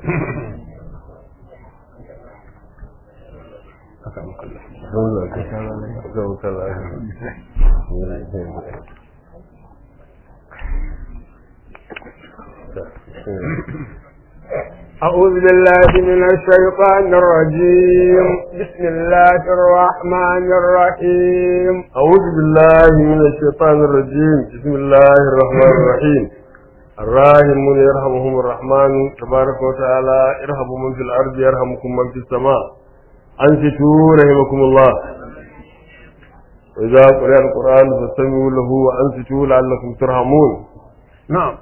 أعوذ بالله من الشيطان الرجيم بسم الله الرحمن الرحيم أعوذ بالله من الشيطان الرجيم بسم الله الرحمن الرحيم الراحمون يرحمهم الرحمن تبارك وتعالى ارحموا من في الأرض يرحمكم من في السماء أنصتوا رحمكم الله وإذا قرأ القرآن فاستمعوا له وأنصتوا لعلكم ترحمون نعم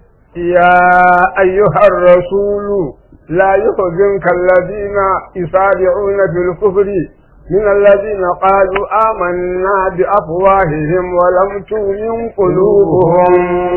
يا أيها الرسول لا يحزنك الذين يسارعون في الكفر من الذين قالوا آمنا بأفواههم ولم تؤمن قلوبهم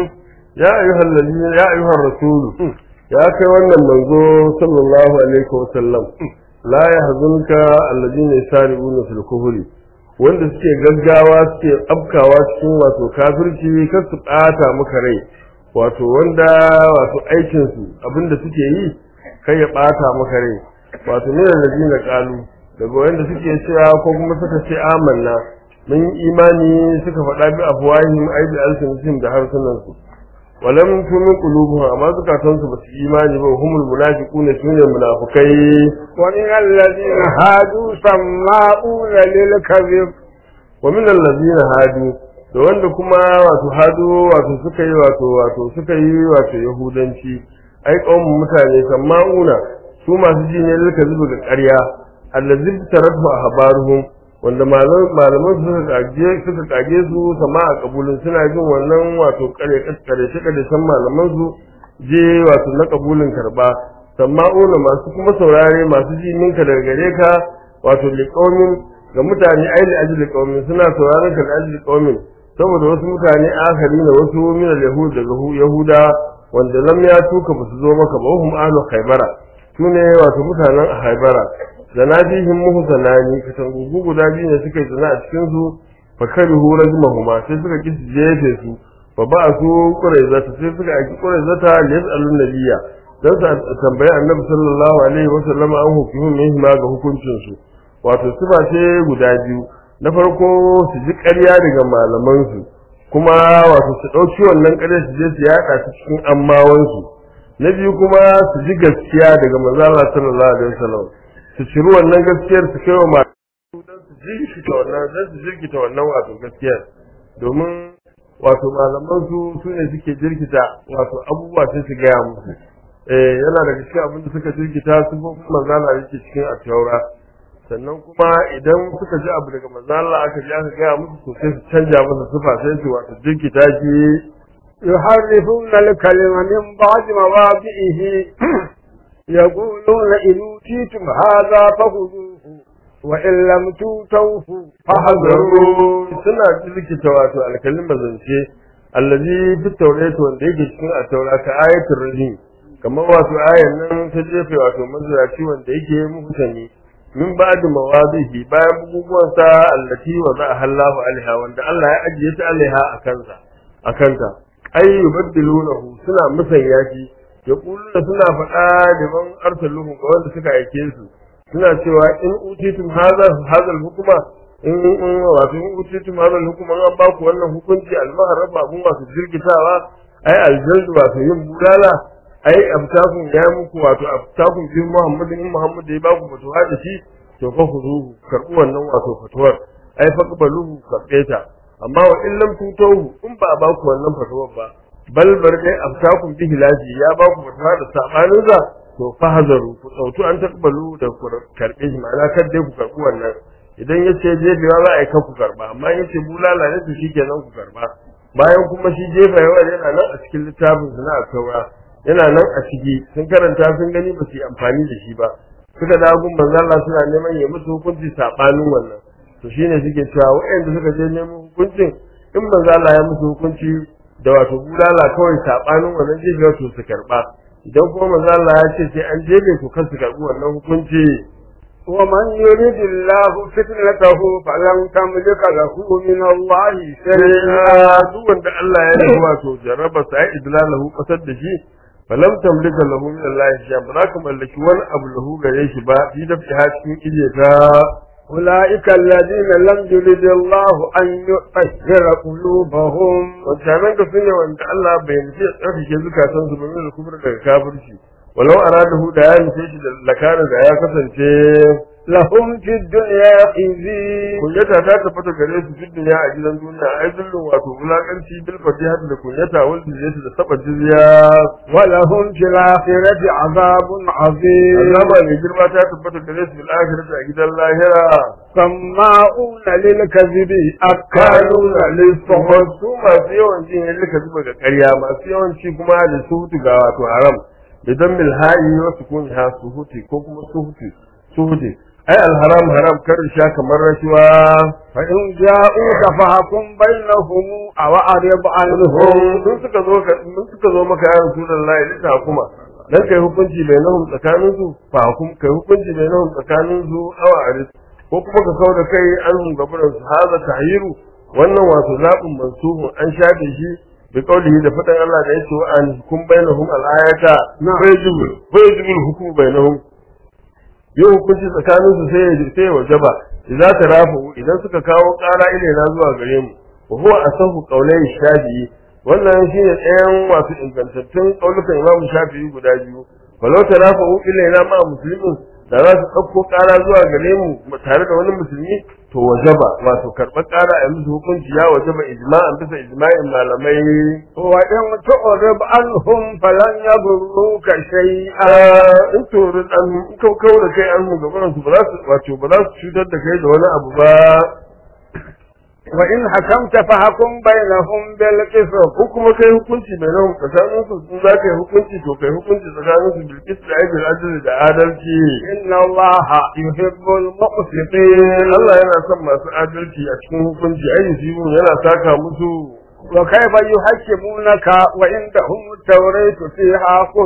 يا أيها الذين يا أيها الرسول يا كيوانا منزو صلى الله عليه وسلم لا يحزنك الذين يسارعون في الكفر wanda suke gaggawa suke afkawa cikin wato kafirci kar su ɓata maka rai wato wanda wato aikinsu abinda suke yi kai ya ɓata maka rai wato ne da na kalu daga wanda suke cewa ko kuma suka ce amanna mun yi imani suka faɗa bi afwahim ai bi alsinatihim da harsunansu walam tumin qulubuhum amma zukatan su basu imani ba humul munafiquna sune munafikai wa min alladhina hadu sama'una lil kadhib wa min alladhina hadu da wanda kuma wato hadu wato suka yi wato wato suka yi wato yahudanci ai kawun mutane sama'una su masu ji ne lil kadhib ga ƙarya allazi taratu ahbaruhum wanda malaman suka kage suka kage su sama a kabulin suna jin wannan wato kare kare shi kare san malaman su je wato na kabulin karba sama'una masu kuma saurare masu ji minka daga gare ka wato liqaumin ga mutane ai li ajli qaumin suna sauraron ka da ajli qaumin saboda wasu mutane akari na wasu min al-yahud daga yahuda wanda lam ya tuka basu zo maka ba hum ahlu khaybara sune wato mutanen khaybara zanabihim muhsanani katangugu guda biyu ne suka yi zina a cikin su fa karihu rajmahuma sai suka ki su jefe su fa ba su quraizata sai suka aiki quraizata li yasalun nabiyya dan su tambayi annabi sallallahu alaihi wa sallam an hukumin ne ma ga hukuncin su wato sifa ce guda biyu na farko su ji ƙarya daga malaman su kuma wato su ɗauki wannan ƙarya su je su yaɗa ta cikin ammawansu na biyu kuma su ji gaskiya daga manzo Allah sallallahu alaihi wasallam su ciri wannan gaskiyar su kai wa masu don su jirkita wannan don su jirkita wannan wato gaskiyar domin wato malaman su su ne suke jirkita wato abubuwa sai su gaya musu eh yana daga cikin abin da suka jirkita su ko kuma manzala yake cikin at-taura sannan kuma idan suka ji abu daga manzala aka ji aka gaya musu to sai su canja masa sufa sai su wato jirkita shi يحرفون الكلمة من بعد مواضعه يقولون إن أوتيتم هذا فخذوه وإن لم توتوه فحذروا سنة ذكي wato alkalin zance allazi fi tawrat wanda yake cikin at-taurat ka ayatul rajim kamar wato ayan nan ta jefe wato mazuraci wanda yake muhtani min ba'd mawadihi bayan buguguwan sa allati wa za Allahu alaiha wanda Allah ya ajiye ta alaiha akansa akanta ay yubaddilunahu suna musanya shi ya kuluna suna faɗa da man arsaluhu ga wanda suka aike su suna cewa in utitum hadha hadha hukuma in in wato in utitum hadha hukuma an ba ku wannan hukunci al-maharraba abun wato jirgitawa ai aljaldu wato yin budala ai abtakun ya muku wato abtakun bi muhammadin in muhammad ya ba ku fatuwa da shi to fa khuduhu karbu wannan wato fatuwar ai faqbaluhu karbe ta amma wa in lam tutohu in ba a ba ku wannan fatuwar ba bal bar dai aftakun bi hilaji ya ba ku fatawa da sabanin za to fahazaru ku sautu an takbalu da ku karbe shi ma'ana kar dai ku karbi wannan idan yace jefewa za a yi ku karba amma yace bulala ne to shikenan ku karba bayan kuma shi jefewa yana nan a cikin littafin su na taura yana nan a ciki sun karanta sun gani ba su yi amfani da shi ba suka da gun manzo Allah suna neman ya musu hukunci sabanin wannan to shine suke cewa waɗanda suka je neman hukuncin in manzo Allah ya musu hukunci da wato bulala kawai sabanin wannan jefe wato su karba idan kuma manzo Allah ya ce sai an jefe to kan su karbi wannan hukunci ومن يريد الله فتنته فلن تملك له من الله شيئا duk wanda Allah ya nufi wato jarraba sa ya idlalahu kasar da shi falam tamlika lahu min Allah shay'an ba za ka mallaki wani abu lahu gare shi ba fi da fi cikin ije ta أولئك الذين لم يرد الله أن يطهر قلوبهم wancanan ka sune wanda Allah bai nufi ya tsarkake zukatan su ba min kubur daga kafirci walau aradahu da ya nufe shi da lakarin da ya kasance لهم في الدنيا خزي kunyata ta tabbata gare su fi duniya a gidan duniya ai zullun wato wulakanci bil fatiha da kunyata wal jizyati da saba jizya ولهم في الآخرة عذاب عظيم azaba mai girma ta tabbata gare su bil akhirati a gidan lahira سماعون للكذب kaluna أكالون lissuhur للسحر su masu yawan jin yadda ka zuba ga ƙarya masu yawan ci kuma da suhutu ga wato haram idan milha'i wa sukuni ha suhuti ko kuma suhuti suhuti ai alharam haram karin sha kamar rashuwa فإن جاءوك فحكم بينهم أو أعرض عنهم sun suka zo ka sun suka zo maka ya rasulullahi lita kuma dan kai hukunci bainahum tsakanin su fa hukum kai hukunci bainahum tsakanin su awa aris ko kuma ka kawo da kai an gaburan su haza tahyiru wannan wato zabin mansubun an shafe shi bi qaulihi da fadan Allah da yake wa an hukum bainahum al-ayata Na'am. fa yajibu fa yajibu al-hukmu bainahum yin hukunci tsakanin su sai sai wajaba idza tarafu idan suka kawo ƙara ilaina zuwa gare mu wa huwa asahu qawlai shafi'i wannan shine ɗayan wasu ingantattun ƙaulukan Imam Shafi'i guda biyu walau tarafu ilaina ma muslimin da za su ɗauko ƙara zuwa gare mu tare da wani musulmi to wajaba wato karɓar ƙara a musu hukunci ya wajaba ijma'an bisa ijma'in malamai وإن تعرض عنهم فلن يضروك شيئا in toro dan in kau kau da kai an mu gaban su ba za su wato ba za su cutar da kai da wani abu ba وإن حكمت فحكم بينهم بالقسط ko kuma kai hukunci mai nan tsakanin su in za ka yi hukunci to kai hukunci tsakanin su bil qist da bil adl da adalci إن الله يحب المقسطين Allah yana son masu adalci a cikin hukunci ai yusibun yana saka musu وكيف يحكمونك وعندهم التوريت فيها حكم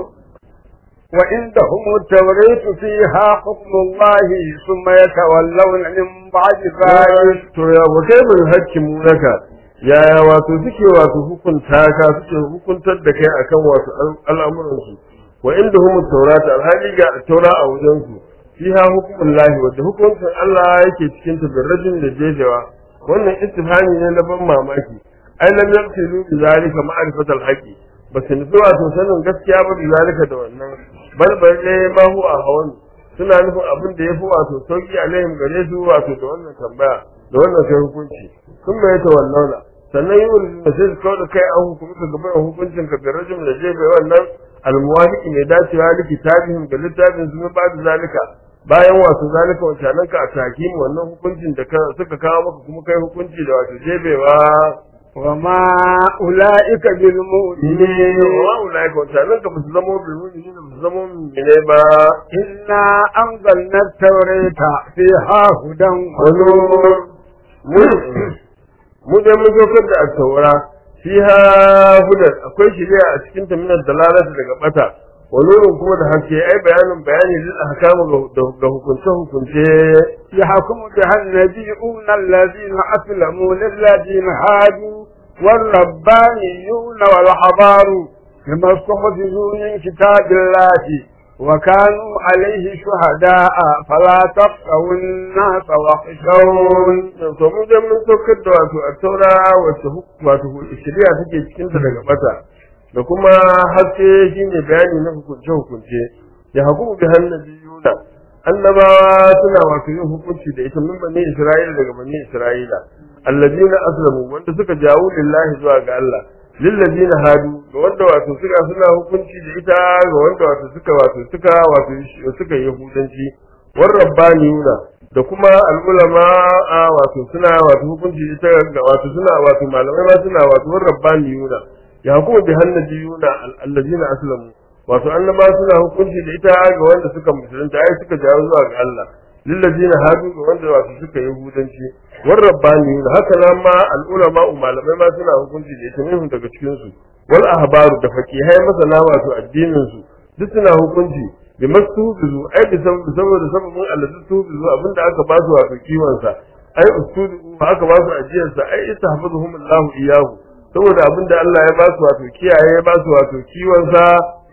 وعندهم التوريت فيها حكم الله ثم يتولون من بعد ذلك to ya wa kai bil hakimu naka yaya wato suke wato hukunta ka suke hukuntar da kai akan wato al'amuran su wa indahum at-taurata alhali ga taura a wajen su fiha hukmullahi wadda hukuncin Allah yake cikin ta birrajin da jejewa wannan istifhami ne na ban mamaki ai lam yaqtilu bi zalika ma'rifat al-haqi ba su nufi wato sanin gaskiya ba bi zalika da wannan bal bal ne ma huwa hawan suna nufin abin da yafi wato sauki alaihim gare su wato da wannan tambaya da wannan kai hukunci sun mai ta wannan sannan yi wani da sai su kawo da kai an hukumi ka gaban hukuncin ka bi rajin da jefe wannan almuwafiqi mai dacewa da kitabihim da littafin su ba da zalika bayan wato zalika wancanan ka a takim wannan hukuncin da ka suka kawo maka kuma kai hukunci da wato jebewa وما أولئك ne بالمؤمنين wa ulai ka wancanan ka basu zama bilmuni ne basu zama mine ba إنا أنزلنا التوراة فيها هدى ونور mu mu dai mun zokar da al-taura fiha hudan akwai shari'a a cikin ta minar dalalata daga bata wa nurun kuma da haske ai bayanin bayani lil ahkamu ga hukunce hukunce يحكم بها النبيون الذين أسلموا للذين هادوا والربانيون والحبار بما استحفظوا من كتاب الله وكانوا عليه شهداء فلا تخشوا الناس واخشون to mu dai mun saukar da wato al-taura wacce wato shari'a take cikin ta daga bata da kuma haske shine bayani na hukunce hukunce ya hukumu bi hannabiyuna annabawa suna wato yin hukunci da ita min bani isra'ila daga bani isra'ila alladina aslamu wanda suka jawo lillahi zuwa ga Allah lilladina hadu ga wanda wato suka suna hukunci da ita ga wanda wato suka wato suka wato suka yahudanci war rabbaniyuna da kuma al'ulama a wato suna wato hukunci da ita ga wato suna wato malamai ma suna wato war rabbaniyuna ya hukuma bi hannabiyuna alladina aslamu wato annaba suna hukunci da ita ga wanda suka musulunta ai suka jawo zuwa ga Allah lillazina hadu ga wanda wato suka yi hudanci war rabbani haka nan ma al ulama malamai ma suna hukunci da ita minhum daga cikin su wal ahbaru da fakihai masana wato addinin su duk suna hukunci bi mastuzu ai bi saboda saboda sababin Allah tuzu abinda aka ba su wato kiwon sa ai ustudu aka ba su ajiyar sa ai istahfazuhum Allah iyahu saboda abinda Allah ya ba su wato kiyaye ya ba su wato kiwon sa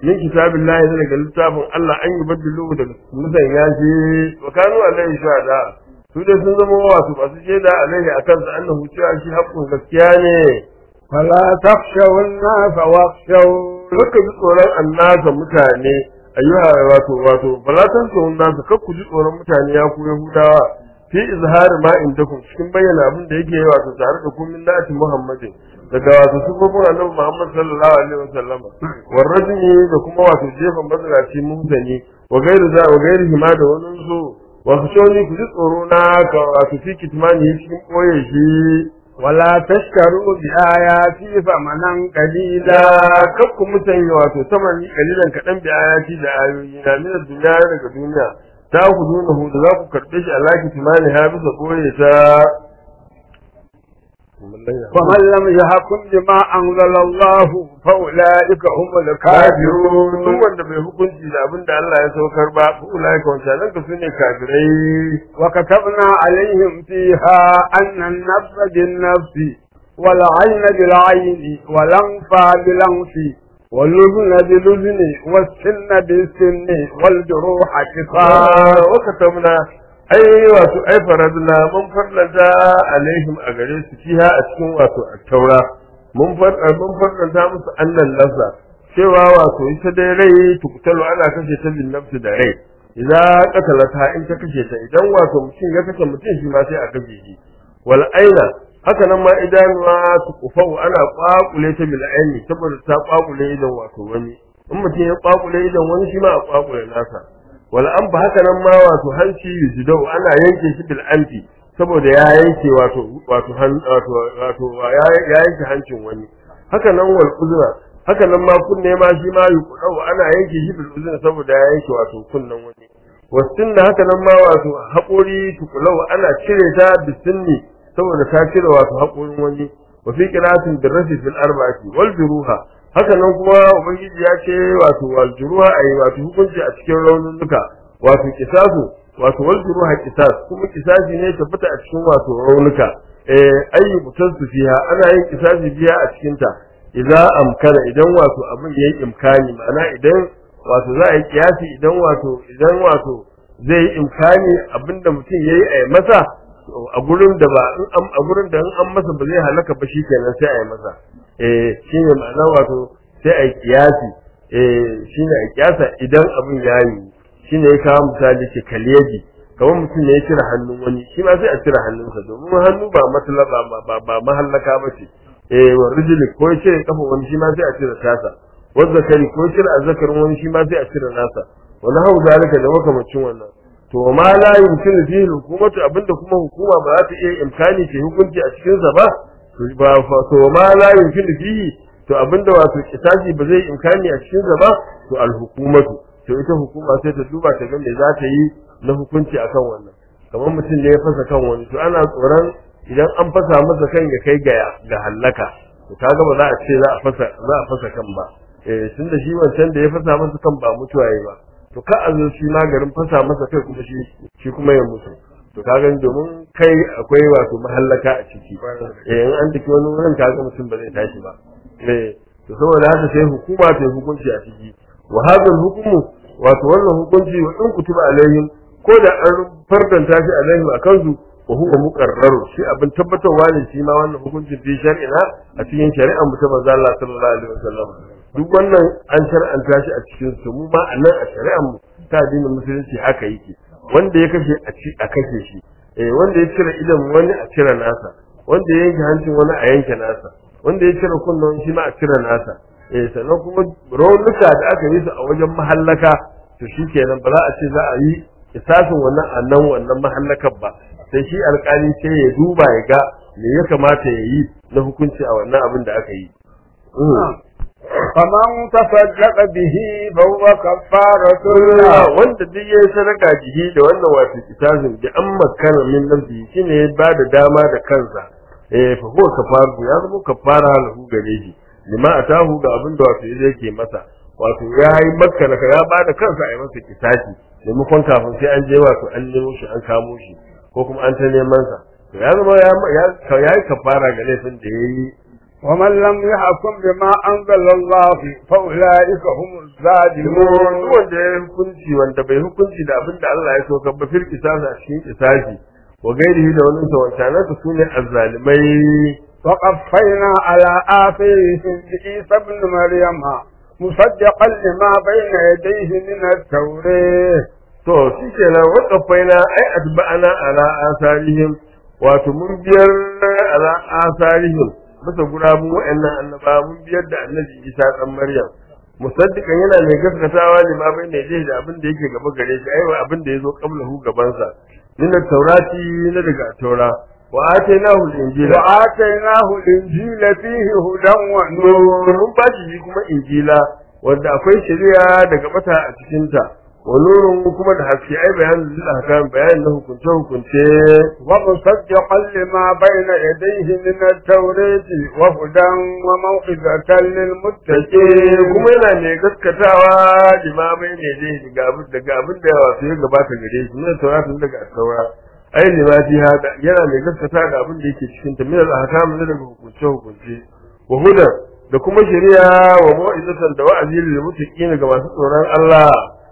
min kitabillahi daga littafin Allah an yi baddilu daga musan ya ce wa kanu alaihi shuhada su dai sun zama wasu masu shaida alaihi akan sa annahu cewa shi haƙƙun gaskiya ne فلا تخشوا الناس واخشوا Kakka ji tsoron annasa mutane ayyuha wato wato bala tan tsoron nasu kakku ji tsoron mutane ya ku yahudawa fi izhari ma indakum cikin bayyana abin da yake wato tare da kun min nati muhammadin daga wato sufofin annabi muhammad sallallahu alaihi wasallam warrajmi da kuma wato jefa mazalaci mutane wa gairu za wa gairu hima da wani su wa khashoni ku ji tsoro na ka wato fi kitmani cikin boye shi ولا تشتروا بآياتي ثمنا da قليلا kakku musanya wato samani kalilan kaɗan bi ayati da ayoyi na mina duniya daga duniya ta ku nuna hu da za ku karɓe shi Allah ki timani ha bisa koye ta ومن لم يحكم بما أنزل الله فأولئك هم kafirun duk الكافرون wanda bai hukunci da abin da Allah ya saukar ba ko ulai ka wancan nan ka sune kafirai وكتبنا عليهم فيها أن النفس بالنفس والعين بالعين والأنف بالأنف واللبن باللبن والسن بالسن والجروح قصاص wa katamna ai wato ai faradna mun farlanta alaihim a gare su fiha a cikin wato at-taura mun far mun farlanta musu annan nafsa cewa wato ita dai rai tukutalu ana kashe ta bin nafsi da rai idan qatalata in ta kashe ta idan wato mutum ya kashe mutum shi ma sai a kashe shi wal aina haka nan ma idanuwa tukufau ana kwakule ta bil aini saboda ta kwakule idan wato wani in mutum ya kwakule idan wani shi ma a kwakule nasa wal anfa haka nan ma wato hanci yujidau ana yanke shi bil anfi saboda ya yanke wato wato han- wato wato ya ya yanke hancin wani haka nan wal uzra haka nan ma kunne ma shi ma yuqdau ana yanke shi bil uzra saboda ya yanke wato kunnen wani wasin da haka nan ma wato haƙori tukulau ana cire ta bisinni saboda ta cire wato haƙorin wani wa fi qiratin birrafi fil arba'ati wal juruha haka nan kuma ubangiji ya ce wato wal juruha ayi wato hukunci a cikin raunuka wato kisasu wato wal juruha kisas kuma kisasi ne ta fita a cikin wato raunuka eh ayi mutansu fiha ana yin kisasi biya a cikin ta idan amkana idan wato abin yayi imkani ma'ana idan wato za a yi kiyasi idan wato idan wato zai yi imkani abinda mutum yayi a yi masa a gurin da ba in an a gurin da in an masa ba zai halaka ba shikenan sai a yi masa eh shine ma'ana wato sai a yi kiyasi eh shine a kiyasa idan abin ya yi shine ya kawo misali ce kaliyaji kamar mutum ne ya cire hannun wani shi ma sai a cire hannunsa domin hannu ba matala ba ba ba, ba mahallaka ba ce eh wa rijili ko ya cire kafa wani shi ma sai a cire tasa wanda kari ko ya cire azzakarin wani shi ma sai a cire nasa wani hau zalika da makamacin wannan to ma la yumkinu fihi hukumatu abinda kuma hukuma ba za ta iya imkani ce hukunci a cikin sa ba to ba fa to ma la yumkinu fihi to abinda wato kitabi ba zai imkani a cikin sa ba to al hukumatu to ita hukuma sai ta duba ta ga me za ta yi na hukunci akan wannan kamar mutum ne ya fasa kan wani to ana tsoron idan an fasa masa kan ya kai ga ga hallaka to kaga ba za a ce za a fasa za a fasa kan ba eh tunda shi wancan da ya fasa masa kan ba mutuwa yayi ba to ka a zo shi magarin fasa masa kai kuma shi shi kuma ya mutu to ka gani domin kai akwai wato mahallaka a ciki eh in an dake wani wurin kaga mutum ba zai tashi ba eh to saboda haka sai hukuma ta yi hukunci a ciki wa hadal hukumu wato wannan hukunci wa in kutuba alaihim ko da an fardanta shi alaihim akan su wa huwa muqarraru shi abin tabbatarwa ne shi ma wannan hukuncin fi shar'ina a cikin shari'ar mu ta manzo Allah sallallahu alaihi wasallam duk wannan an shar'anta shi a cikin su mu ma a nan a shari'ar mu ta addinin musulunci haka yake wanda ya kashe a ci a kashe shi eh wanda ya cire idan wani a cire nasa wanda ya yanke hancin wani a yanke nasa wanda ya cire kunnen shi ma a cire nasa eh sannan kuma raunuka da aka yi su a wajen mahallaka to shikenan ba za a ce za a yi isasin wannan a nan wannan mahallakar ba sai shi alkali sai ya duba ya ga me ya kamata ya yi na hukunci a wannan abin da aka yi فمن تصدق به فهو كفارة له wanda duk yayi sadaka jihi da wannan wato kitazin bi an makana min nafsi shine ya bada dama da kansa eh fa huwa kafaru ya zama kafara lahu gare shi lima atahu ga abin da wato yake masa wato ya yi makana ya bada kansa a yi masa kitaci maimakon kafin sai an je wato an nemo shi an kamo shi ko kuma an ta neman sa to ya zama ya ya yi kafara ga laifin da yayi ومن لم يحكم بما أنزل الله فأولئك هم الظالمون wanda ya hukunci wanda bai hukunci da abin da Allah ya saukar ba fil kisasa a cikin kisasi wa gairihi da wani sa wancanan su sune azzalimai وقفينا على آثارهم بعيسى ابن مريم مصدقا لما بين يديه من التوراة to shi kenan waƙafaina ai atba'ana ala asarihim wato mun biyar ala asarihim bisa gurabun wa'annan annaba mun biyar da annabi Isa dan Maryam musaddiqan yana mai gaskatawa ne ma bai ne da abin da yake gaba gare shi ai abin da yazo qablahu gaban sa min taurati na daga taura wa atainahu al-injila وآتيناه الإنجيل فيه هدى ونور mun ba shi kuma injila wanda akwai shari'a daga bata a cikin ta wa nurun kuma da haske ai bayanin lil ahkam bayanin na hukunce hukunce ومصدقا لما بين يديه من التوراة وهدى وموعظة take للمتقين kuma yana mai gaskatawa limamai ne dai daga abin daga abin da wato ya gabata gare shi ne tauratun daga saura ai limati hada yana mai gaskata da abin da yake cikin ta min al-ahkam ne daga hukunce hukunce wa hudan da kuma shari'a wa mu'izatan da wa'azi lil muttaqin ga masu tsoron Allah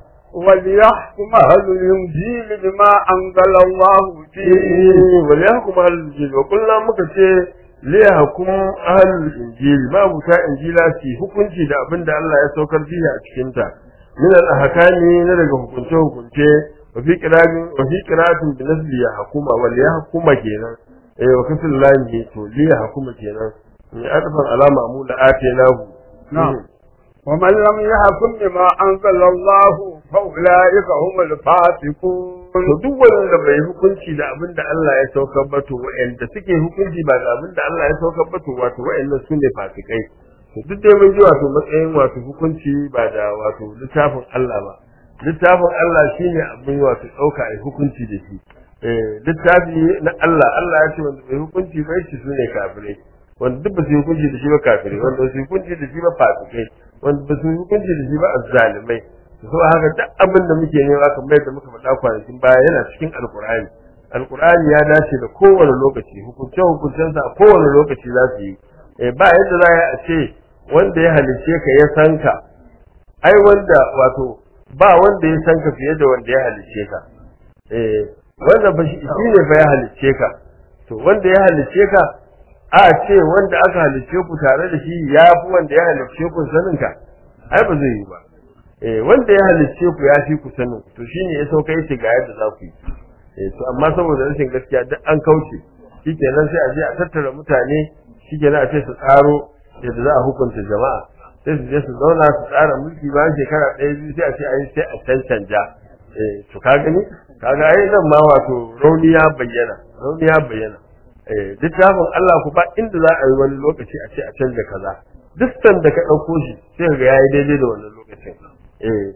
وليحكم أهل الإنجيل بما أنزل الله فيه wal yahkum ahlul injil wa kullu muka ce li yahkum ahlul injil ma buta injila fi hukunci da abin da Allah ya saukar fiye a cikin ta min al ahkami na daga hukunce hukunce wa fi qira'atin wa fi qira'atin bi nasbi yahkuma wal yahkuma kenan eh wa kasul lami to li yahkuma kenan ni adfan alama mu da atenahu نعم ومن لم يحكم بما أنزل الله فأولئك هم الفاسقون to duk wanda bai hukunci da abin da Allah ya saukar ba to wa'anda suke hukunci ba da abin da Allah ya saukar ba to wato wa'annan su ne fasikai to duk dai mun ji wato matsayin wato hukunci ba da wato littafin Allah ba littafin Allah shine abin wato dauka ai hukunci da shi eh littafi na Allah Allah ya ce wanda bai hukunci ba shi su ne kafirai wanda duk ba su yi hukunci da shi ba kafirai wanda ba su yi hukunci da shi ba fasikai wanda ba su yi hukunci da shi ba azzalimai so haka duk abin da muke nema kamar yadda muka faɗa kwanakin baya yana cikin alkur'ani alkur'ani ya dace da kowane lokaci hukunce hukuncensa a kowane lokaci za su yi eh ba yadda za a ce wanda ya halice ka ya san ka ai wanda wato ba wanda ya san ka fiye da wanda ya halice ka eh wanda ba shi shi ne fa ya halice ka to wanda ya halice ka a ce wanda aka halice ku tare da shi ya fi wanda ya halice ku sanin ka ai ba zai yi ba eh wanda ya halicce ku ya fi ku sanin to shine ya sauka yace ga yadda za ku yi eh to amma saboda rashin gaskiya duk an kauce shikenan sai a je a tattara mutane shikenan a ce su tsaro yadda za a hukunta jama'a sai su je su zauna su tsara mulki bayan shekara ɗaya biyu sai a ce ai sai a cancanja eh to ka gani kaga ai nan ma wato rauni ya bayyana rauni ya bayyana eh littafin Allah ku ba inda za a yi wani lokaci a ce a canja kaza duk sanda ka ɗauko shi sai ga yayi daidai da wannan lokacin eh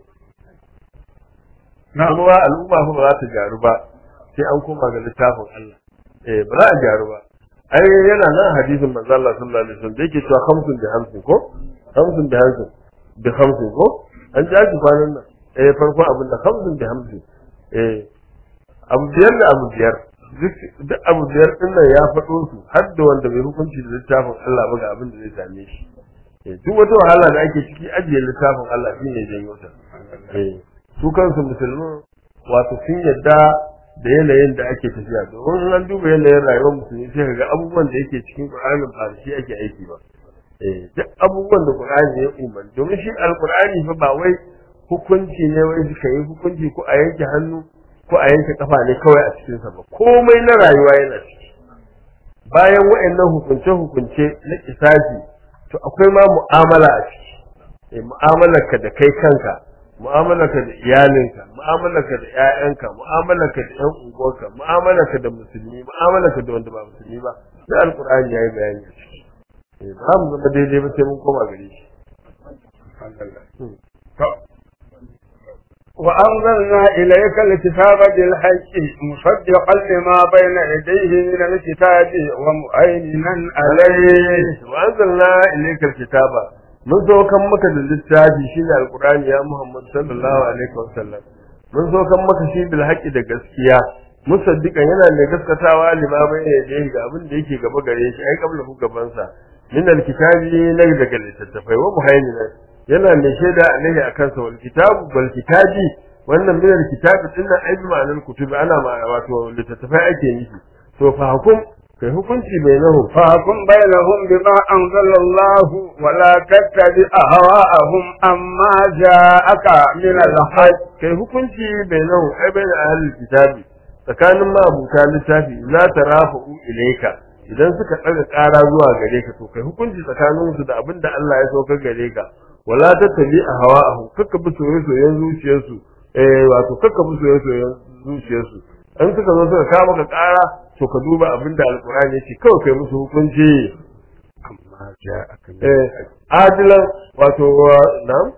kuma al'umma fa ba za ta gyaru ba sai an koma ga littafin Allah eh ba za a gyaru ba ai yana nan hadisin manzo Allah sallallahu alaihi wasallam da yake cewa khamsun bi hamsin ko khamsun bi hamsin bi hamsin ko an ji aji kwanan nan eh farko abin da khamsun bi hamsin eh abu biyar da abu biyar duk abu biyar din nan ya faɗo su har da wanda bai hukunci da littafin Allah ba ga abin da zai same shi eh duk wata wahala da ake ciki ajiye littafin Allah shine janyo ta eh su kansu musulmi wato sun yadda da yanayin da ake tafiya domin an duba yanayin rayuwar musulmi sai ga abubuwan da yake cikin Qur'anin ba da shi ake aiki ba eh duk abubuwan da Qur'ani ya umarni domin shi alqur'ani fa ba wai hukunci ne wai suka yi hukunci ko a yanke hannu ko a yanke kafa ne kawai a cikin sa ba komai na rayuwa yana ciki bayan wa'annan hukunce hukunce na kisasi to akwai ma mu'amala a ciki eh mu'amalarka da kai kanka mu'amalarka da iyalinka mu'amalarka da ƴaƴanka mu'amalarka da ƴan unguwarka mu'amalarka da musulmi mu'amalarka da wanda ba musulmi ba da alqur'ani yayi bayani a ciki eh ba mu zama daidai ba sai mun koma gare shi وأنزلنا إليك الكتاب بالحق مصدقا لما بين يديه من الكتاب ومؤينا عليه وأنزلنا إليك الكتاب mun zo kan maka da littafi shine alqur'ani ya Muhammad sallallahu alaihi wasallam mun zo kan maka shi bil haqqi da gaskiya musaddiqan yana mai gaskatawa limamin ya je ga abin da yake gaba gare shi ai kabla ku gaban sa min alkitabi na daga littattafai wa muhaiminan yana mai shaida alaihi akan sa wal kitabu wal kitabi wannan min alkitabi din nan ai ma'anar kutubi ana ma wato littattafai ake nufi to fa hukum kai hukunci bainahu فاحكم بينهم بما أنزل الله ولا تتبع أهواءهم أما جاءك من الحق kai hukunci bainahu ai bain ahlul kitabi tsakanin mabuta littafi za ta rafa'u ilaika idan suka ɗaga ƙara zuwa gare ka to kai hukunci tsakanin su da abin da Allah ya saukar gare ka wala tattabi a hawa ahu kakka bi soyayyen zuciyarsu eh wato kakka bi soyayyen zuciyarsu an suka zo suka kawo maka ƙara to ka duba abin da alƙur'ani yake kawai kai musu hukunci أما جاءك من eh adilan wato na'am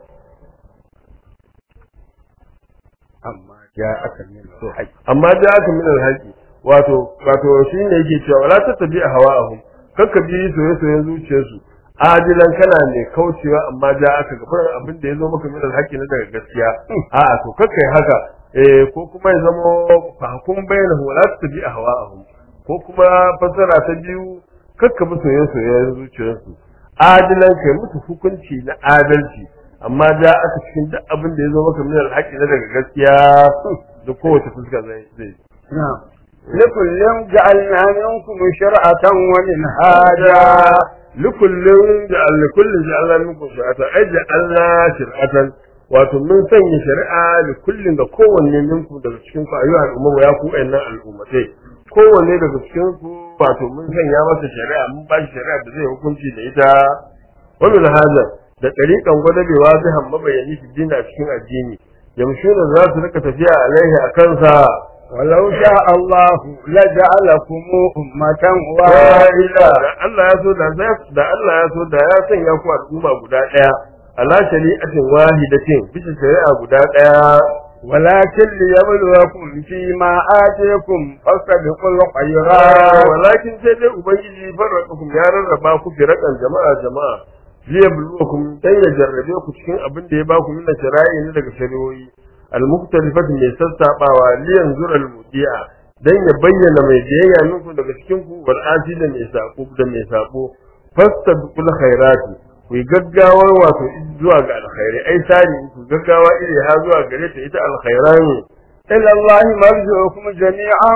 أما جاءك من الحق amma da aka min alhaqi wato wato shine yake cewa wala tattabi hawa'ahum kakka bi soyayyen zuciyarsu adilan kana ne kaucewa amma da aka gabar abin da yazo maka min alhaqi na daga gaskiya a'a to kakkai haka eh ko kuma ya zama fahkum bainahu wala tattabi hawa'ahum ko kuma fasara ta biyu kakka bi soyayyen zuciyarsu adilan kai musu hukunci na adalci amma da aka cikin duk abin da yazo maka min alhaqi na daga gaskiya da kowace fuska zai zai نعم لكل جعلنا منكم شرعة ومنهاجا likullin da likullin da Allah muku shari'ata ai da Allah shari'atan wato mun sanya shari'a da kullin da kowanne minku daga cikin ku ayyuha al'umma ya ku ayyuhan al'ummatai kowanne daga cikin ku wato mun sanya masa shari'a mun ba shi shari'a da zai hukunci da ita wannan hada da tariqan gwadabewa zai mabayani fi dini a cikin addini yamshuna za su rika tafiya alaihi a kansa ولو شاء الله لجعلكم أمة wa'ila واحدة da Allah ya so da za- da Allah ya so da ya sanya ku al'umma guda daya ala shari'atin wahidatin bisa shari'a guda daya ولكن ليبلوكم فيما آتيكم فاستبقوا الخيرات walakin sai dai ubangiji farraqakum ya rarraba ku firakan jama'a jama'a liyabluwakum dan ya jarrabe ku cikin abin da ya ba ku min shari'i ne daga shari'o'i al-mukhtalifat mai sassabawa liyanzura al-mudi'a dan ya bayyana mai biyayya minku daga cikin ku wal asi da mai sako da mai sako fastabiqul khairati ku yi gaggawar wato zuwa ga alkhairi ai sani ku gaggawa iri ha zuwa gare ta ita alkhairani إلى الله مرجعكم جميعا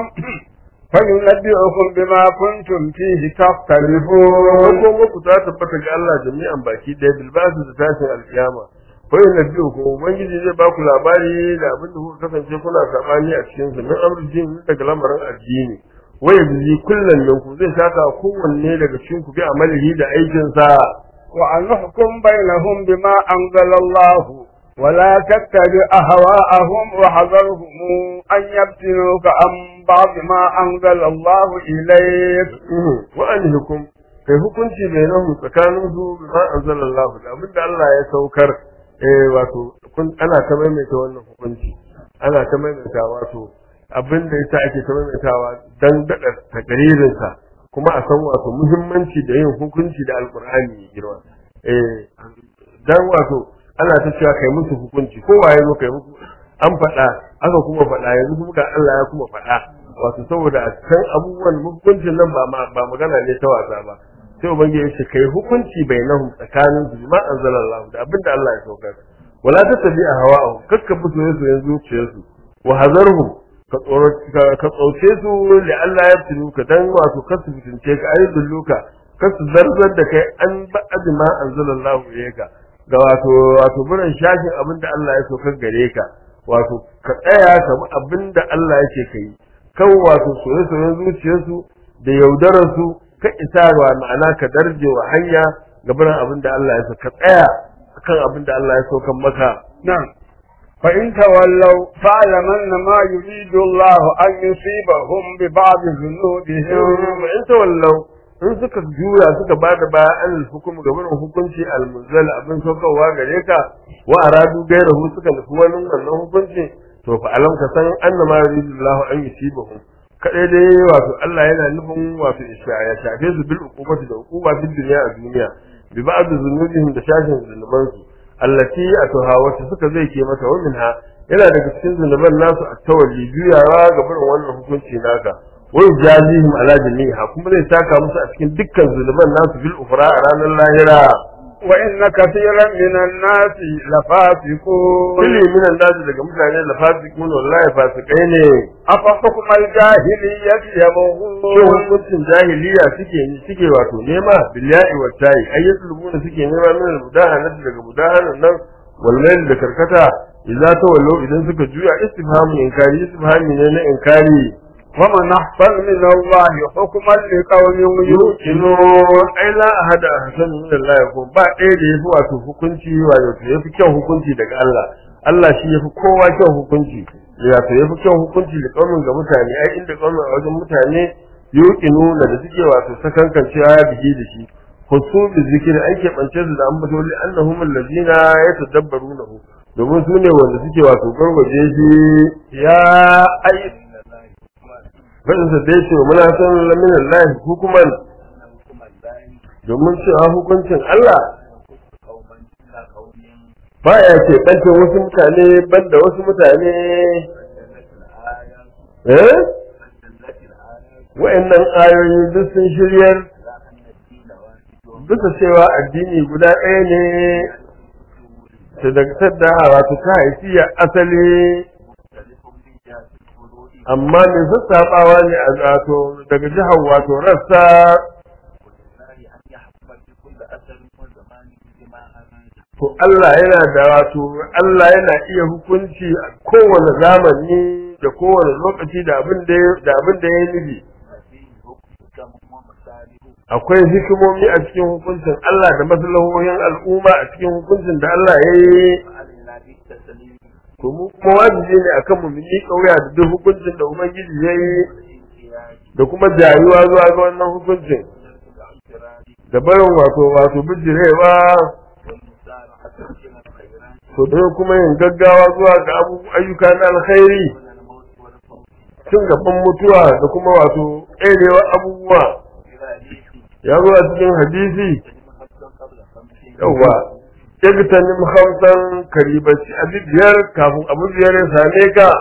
فينبئكم بما كنتم فيه تختلفون ko muku ta tabbata ga Allah jami'an baki ɗaya bilbasu da tashin alkiyama ko yin nabi ko ubangiji zai ba ku labari da abin da kuka kasance kuna sabani a cikin su min amrin daga lamarin addini wai bizi kullun nan ku zai saka kowanne daga cikin ku bi amalihi da aikin sa وأن نحكم بينهم بما أنزل الله ولا تتبع أهواءهم وحذرهم أن يفتنوك عن بعض ما أنزل الله إليك wa an hukum kai hukunci bainahum tsakanin su bima anzalallahu da abinda Allah ya saukar eh wato kun ana ta maimaita wannan hukunci ana ta maimaita wato abinda yasa ake ta maimaitawa dan dada takririn sa kuma a san wato muhimmanci da yin hukunci da alqur'ani mai girma eh dan wato ana ta cewa kai musu hukunci kowa ya zo kai musu an faɗa aka kuma faɗa yanzu kuma ga Allah ya kuma faɗa wato saboda a san abubuwan hukuncin nan ba ma- ba magana ne ta wasa ba sai ubangiji ya ce kai hukunci bainahum tsakanin su ma anzalallahu da abinda Allah ya saukar wala tattabi a hawa'u kakka bi soyayyen zuciyarsu wa hazarhum ka tsoro ka- ka tsauce su li Allah ya tunu ka dan wato kasu fitince ka ayi dulluka kasu zarzar da kai an ba'ad ma anzalallahu ilayka ga wato wato buran shafin abinda Allah ya saukar gare ka wato ka tsaya ka bi abinda Allah yake kai kan wato soye-soyen zuciyarsu da yaudararsu ka isa wa ma'ana ka darje wa hanya ga biran abin da Allah ya so ka tsaya kan abin da Allah ya so kan maka نعم فإن تولوا فاعلم أن ما يريد الله أن يصيبهم ببعض ذنوبهم in tawallau in suka juya suka ba da baya an hukum ga biran hukunci almunzal abin saukarwa gare ka wa aradu gairahu suka nufi wani wannan hukunci to fa alam ka san annama yuridu Allah an yusibahum kadai dai wato Allah yana nufin wato ya shafe su bil uqubati da uquba fid dunya a duniya bi ba'd zunubihim da shashin zunuban su allati atuha wacce suka zai ke mata wa minha yana daga cikin zunuban nasu a tawalli juyawa ga barin wannan hukunci naka wa yajazihim ala jami'iha kuma zai saka musu a cikin dukkan zunuban nasu bil ukhra a ranar lahira wa inna kathiran minan nasi lafasiqun kulli minan nasu daga mutane da fasiqun wallahi fasikai ne afa hukmal jahiliyyati shin yabghun hukuncin jahiliya suke suke wato nema billahi wa tayi ayyusul suke nema min al-mudahanati daga mudahanan nan wal mail da karkata idza tawallu idan suka juya istifhamu inkari istifhami ne na inkari ومن أحسن من الله حكما لقوم yuqinu يوقنون ai la ahada ahsan min Allah ko ba ɗaya da yafi wato hukunci wato yafi kyau hukunci daga Allah Allah shi yafi kowa kyau hukunci wato yafi kyau hukunci da kaumin ga mutane ai inda kaumin a wajen mutane yuqinu da da suke wato sakankancewa ya bige da shi husu bi zikri ai ke bance su da ambato li annahum allazina yatadabbarunahu domin su ne wanda suke wato gargaje shi ya ai fadin sa dai ce muna san lamin Allah hukuman domin cewa hukuncin Allah ba ya ce ɓanta wasu mutane banda wasu mutane eh wa'annan ayoyi duk sun shiryar bisa cewa addini guda ɗaya ne ta daga sadda wato ta haifiya asali amma mai sassaɓawa ne a zato daga jihar wato rassa to Allah yana da wato Allah yana iya hukunci a kowane zamani da kowane lokaci da abin da ya- da abin da ya nufi akwai hikimomi a cikin hukuncin Allah da maslahohin al'umma a cikin hukuncin da Allah ya yi to mu kuma wajibi ne akan mu yi kauya da duk hukuncin da ubangiji ya yi da kuma jayuwa zuwa ga wannan hukuncin da barin wato wato bijirewa to da kuma yin gaggawa zuwa ga abu ayyuka na alkhairi cin gaban mutuwa da kuma wato tserewa abubuwa ya zo a cikin hadisi yawa igtanim khamsan karibaci abu biyar kafin abu biyar ya same ka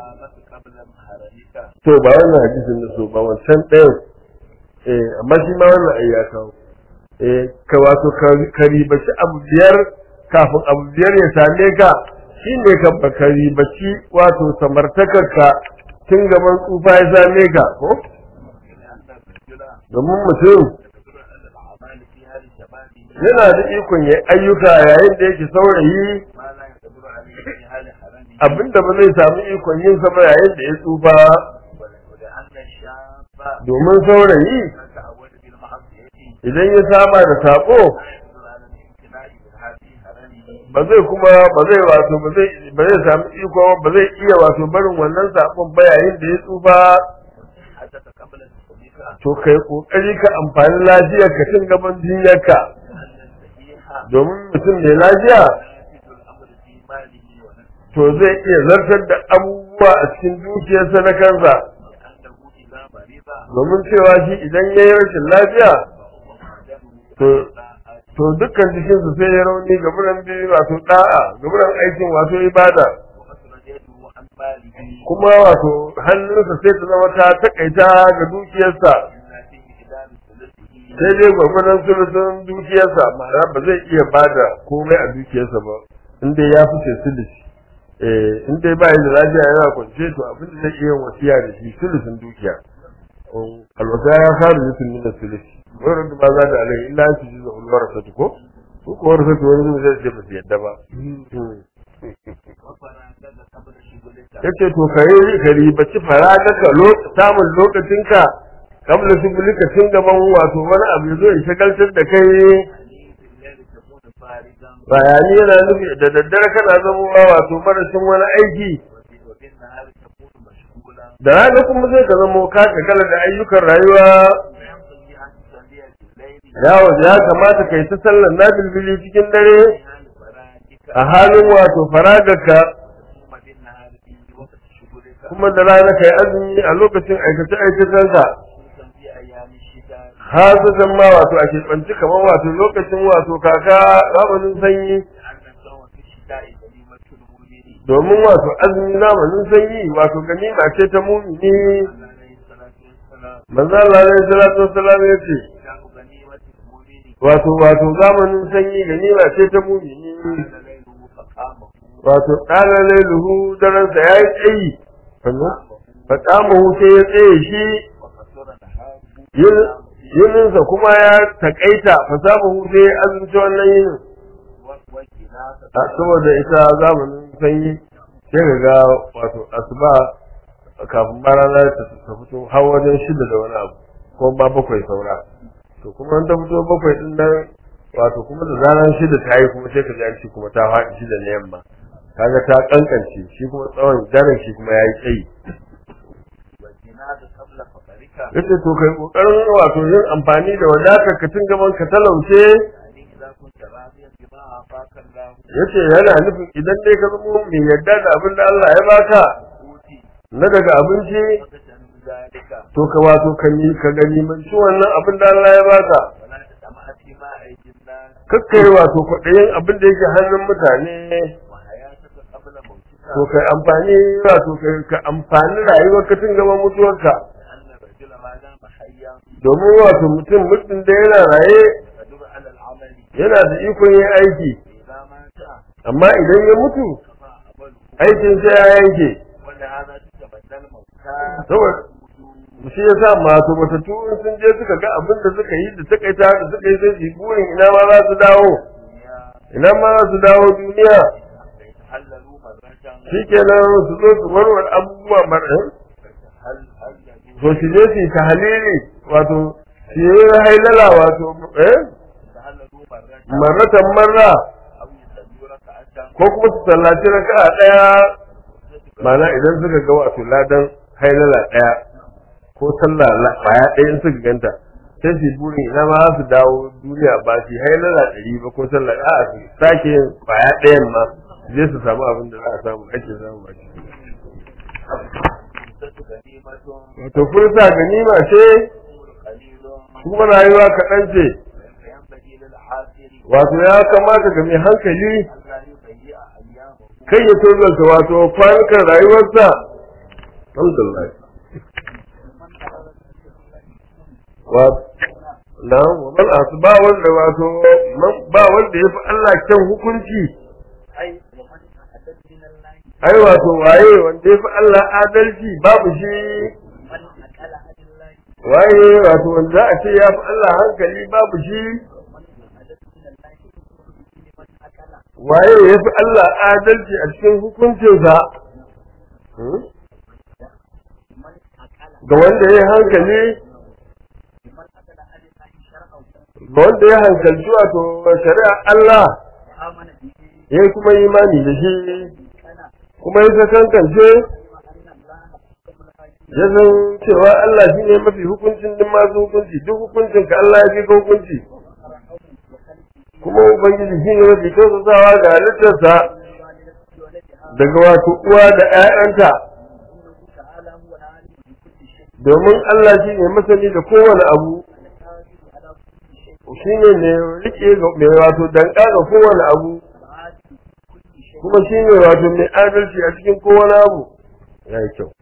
to ba wannan hadisin da so ba wancan ɗayan eh amma shi ma wannan ai ya kawo eh ka wato ka ribaci abu biyar kafin abu biyar ya same ka shine ka ba ka ribaci wato samartakarka tun gaban tsufa ya same ka ko domin mutum yana da ikon ya ayyuka yayin da yake saurayi abinda ba zai samu ikon yin sa ba yayin da ya tsufa domin saurayi idan ya saba da sako ba zai kuma ba zai wato ba zai ba zai samu iko ba zai iya wato barin wannan sakon ba yayin da ya tsufa to kai kokari ka amfani lafiyar ka tun gaban jinyarka domin mutum mai lafiya to zai iya zartar da abubuwa a cikin dukiyarsa na kansa domin cewa shi idan ya yi rashin lafiya to to dukkan jikinsu sai ya rauni ga buran biyu wato da'a ga buran aikin wato ibada kuma wato hannunsa sai ta zama ta takaita ga dukiyarsa sai dai gwagwadon sulusun dukiyarsa ma'ana ba zai iya bada komai a dukiyarsa ba inda ya fice sulusi eh in dai ba da lafiya yana kwance to abin da zai iya wasiya da shi sulusun dukiya alwasa ya faru yutun min sulusi wurin da ba za da alai illa su ji da ulwar sa ko ko ko warsa to wani zai ce ba su yadda ba yace to kai ka ribaci faragaka samun lokacinka kabla su bulika tun gaban wato wani abu ya zo ya shagaltar da kai bayani yana nufi da daddare kana zama wato marashin wani aiki da rana kuma zai ka zama ka kala da ayyukan rayuwa yawo ya kamata kai ta sallar na bilbili cikin dare a halin wato faragarka kuma da rana kai azumi a lokacin aikace aikacenka hasatan ma wato a keɓanci kamar wato lokacin wato kaka zamanin sanyi domin wato azumi zamanin sanyi wato ganima ce ta mumini manzo Allah alaihi salatu wassalam ya ce شهر غنيمة المؤمن wato wato zamanin sanyi ganima ce ta mumini قال ليله فقامه wato ɗana lailuhu daransa ya yi tsayi faƙamahu sai ya tsaye shi وقصر نهاره yin- yininsa kuma ya taƙaita fasamahu sai ya azumci wannan yinin وكناسة a saboda ita zamanin sanyi sai ka ga wato asuba kafin barana ta ta fito har wajen shida da wani abu ko ba bakwai saura to kuma an ta fito bakwai din nan wato kuma da zaran shida ta yi kuma sai ka ji an ce kuma ta faɗi shida na yamma kaga ta kankance shi kuma tsawon daren shi kuma ya yi tsayi والجنازة قبل فقرك yace to kai kokarin wato yin amfani da wadatar ka tun gaban ka talauce يعني إذا كنت راضيا بما أعطاك الله yace yana nufin idan dai ka zama mai yarda da abin da Allah ya baka أوتي na daga abinci فقتن ذلك to ka wato ka ni ka gani man ci wannan abin da Allah ya baka ولا تطمع فيما أيدي الناس kakkai wato kwaɗayin abin da yake hannun mutane وحياتك قبل موتك to kai amfani wato kai ka amfani rayuwar ka tun gaban mutuwarka لأن الرجل ما دام حيا domin wato mutum mutum da yana raye يقدر على العمل yana da ikon yin aiki إذا مات amma idan ya mutu كفى عمله aikin sai ya yanke ولهذا تتبدل الموتى saboda shi yasa masu matattu in sun je suka ga abin da suka yi da suka yi ta da suka yi sai su yi burin ina ma za su dawo الدنيا ina ma za su dawo duniya فيتحللوا مرة shikenan su zo su warware abubuwa mara فيتحللوا to su je su yi tahalili wato su yi hailala wato eh يتحللوا مرة marratan marra أو يصلوا ركعة ko kuma su sallaci raka'a daya mana idan suka ga wato ladan hailala daya ko sallah la- baya daya in suka ganta sai su yi burin ina ma za su dawo duniya ba su yi hailala ɗari ba ko sallah a su sake yin baya ɗayan ma su je su samu abin da za a samu ake samu a ciki فرصة غنيمة wato fursa ganima ce قليل kuma rayuwa kaɗan ce فينبغي للعاقل wato ya kamata ga mai hankali ألا يضيع أيامه kai ya tozarta wato kwanukan rayuwarsa alhamdulillah wa na wa man asba wanda wato man- ba wanda yafi Allah kyan hukunci أي ومن أحدث من الله ai wato waye wanda yafi Allah adalci babu shi من أكل عن الله waye wato wanda za a ce yafi Allah hankali babu shi ومن أحدث من الله من أكل waye yafi Allah adalci a cikin hukuncinsa Hmm? من أكل ga wanda ya yi hankali من أكل عن الله شرعه ga wanda ya hankalci wato shari'a Allah وآمن به ya kuma yi imani da shi كان kuma ya sakankance وأن الله قبل ya san cewa Allah shi ne mafi hukuncin din masu hukunci duk hukuncin ka Allah ya fi ka hukunci kuma ubangiji shi ne mafi kyautatawa ga halittarsa daga wato uwa da 'ya'yanta تعالى هو العالم بكل شيء domin Allah shi ne masani da kowane abu القادر على كل شيء shi ne mai rike ga- mai wato danka ga kowane abu العادل بكل شيء kuma shi ne wato mai adalci a cikin kowane abu ya yi kyau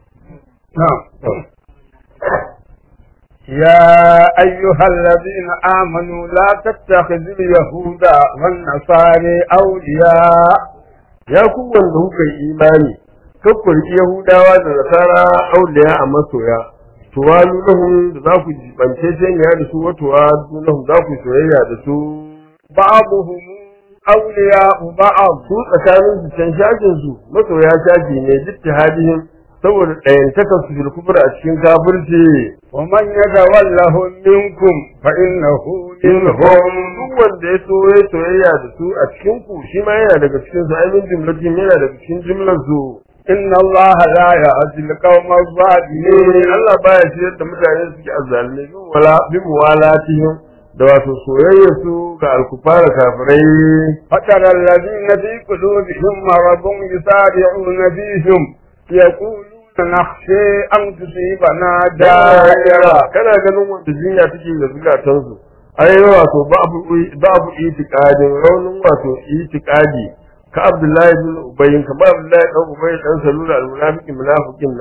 يا أيها الذين آمنوا لا تتخذوا اليهود والنصارى أولياء ya ku wanda kuka yi imani kakku riƙi yahudawa da nasara auliya a masoya tuwalu lahum da za ku jibance jeniya da su wa tuwalu lahum za ku soyayya da su بعضهم أولياء بعض su tsakanin su can shajin su masoya shaji ne jittihadihim saboda ɗayantakar su fil kufr a cikin kafirci ومن يتولهم منكم فإنه منهم duk wanda ya so ya soyayya da su a cikin ku shi ma yana daga cikin su ai min jumlatin yana daga cikin jumlar su إن الله لا يهدي القوم ne الظالمين Allah baya ciyar da mutane suke azzalumai bin wala bin walatihim da wato soyayya su ga alkufara kafirai فترى الذين في قلوبهم مرض يسارعون فيهم يقولون نخشى أن تصيبنا da'ira دائرة kana ganin wanda jinya take da zukatan su ai wato babu babu itiqadin raunin wato itiqadi ka Abdullahi bin Ubay ka Abdullahi dan Ubay dan Salul al-munafiqin munafiqin nan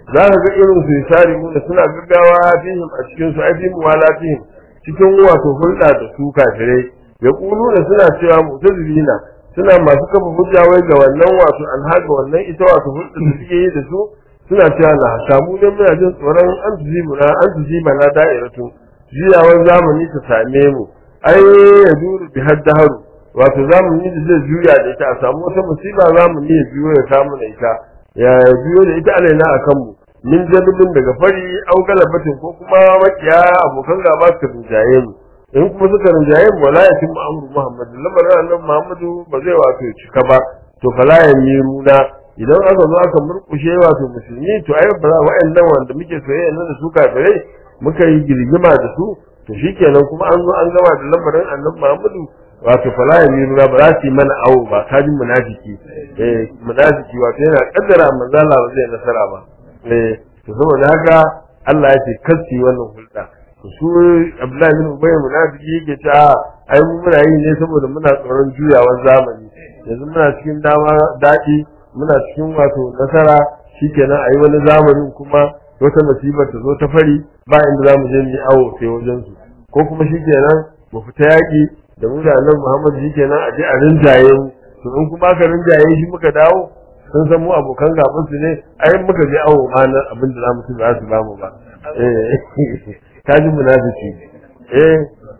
za ka ga irin su yasari mu suna gaggawa fihim a cikin su ai fi muwalatihim cikin wato hulɗa da su kafirai ya da suna cewa mutazilina suna masu kafa hujja wai ga wannan wato an haga wannan ita wato hulɗa da suke yi da su suna cewa na samu ne muna jin tsoron an tuzi muna an tuzi mana da'iratu jiyawar zamani ta same mu ai ya duru bi haddaharu wato zamani da zai juya da ita a samu wata musiba zamani ya juyo ya samu da ita ya juyo da ita alaina a kanmu min jabibin daga fari au galabatin ko kuma makiya abokan gaba su rinjaye mu in kuma suka rinjaye mu wala ya timma amru muhammad lamarin annabi muhammadu ba zai wato cika ba to fala ya miruna idan aka zo aka murkushe wato musulmi to ai ba wa'annan wanda muke soyayya nan da su kafirai muka yi girgima da su to shikenan kuma an zo an gama da lamarin annabi muhammadu wato fala ya miruna ba za su yi mana awo ba kaji munafiki eh munafiki wato yana kaddara manzo Allah ba zai nasara ba eh to saboda haka Allah ya ce kasi wannan hulɗa to su Abdullahi bin Ubay munafiki yake ta ai mu muna yi ne saboda muna tsoron juyawar zamani yanzu muna cikin dama daɗi muna cikin wato nasara shikenan ayi wani zamanin kuma wata musibar ta zo ta fari ba inda za mu je mu yi awo sai wajen su ko kuma shikenan mu fita yaƙi da mu da Annabi Muhammad shikenan a je a rinjaye mu to in kuma aka rinjaye shi muka dawo sun san mu abokan gaban su ne ai muka je awo ma nan abin da zamu ci ba su ba mu ba eh kaji munafiki eh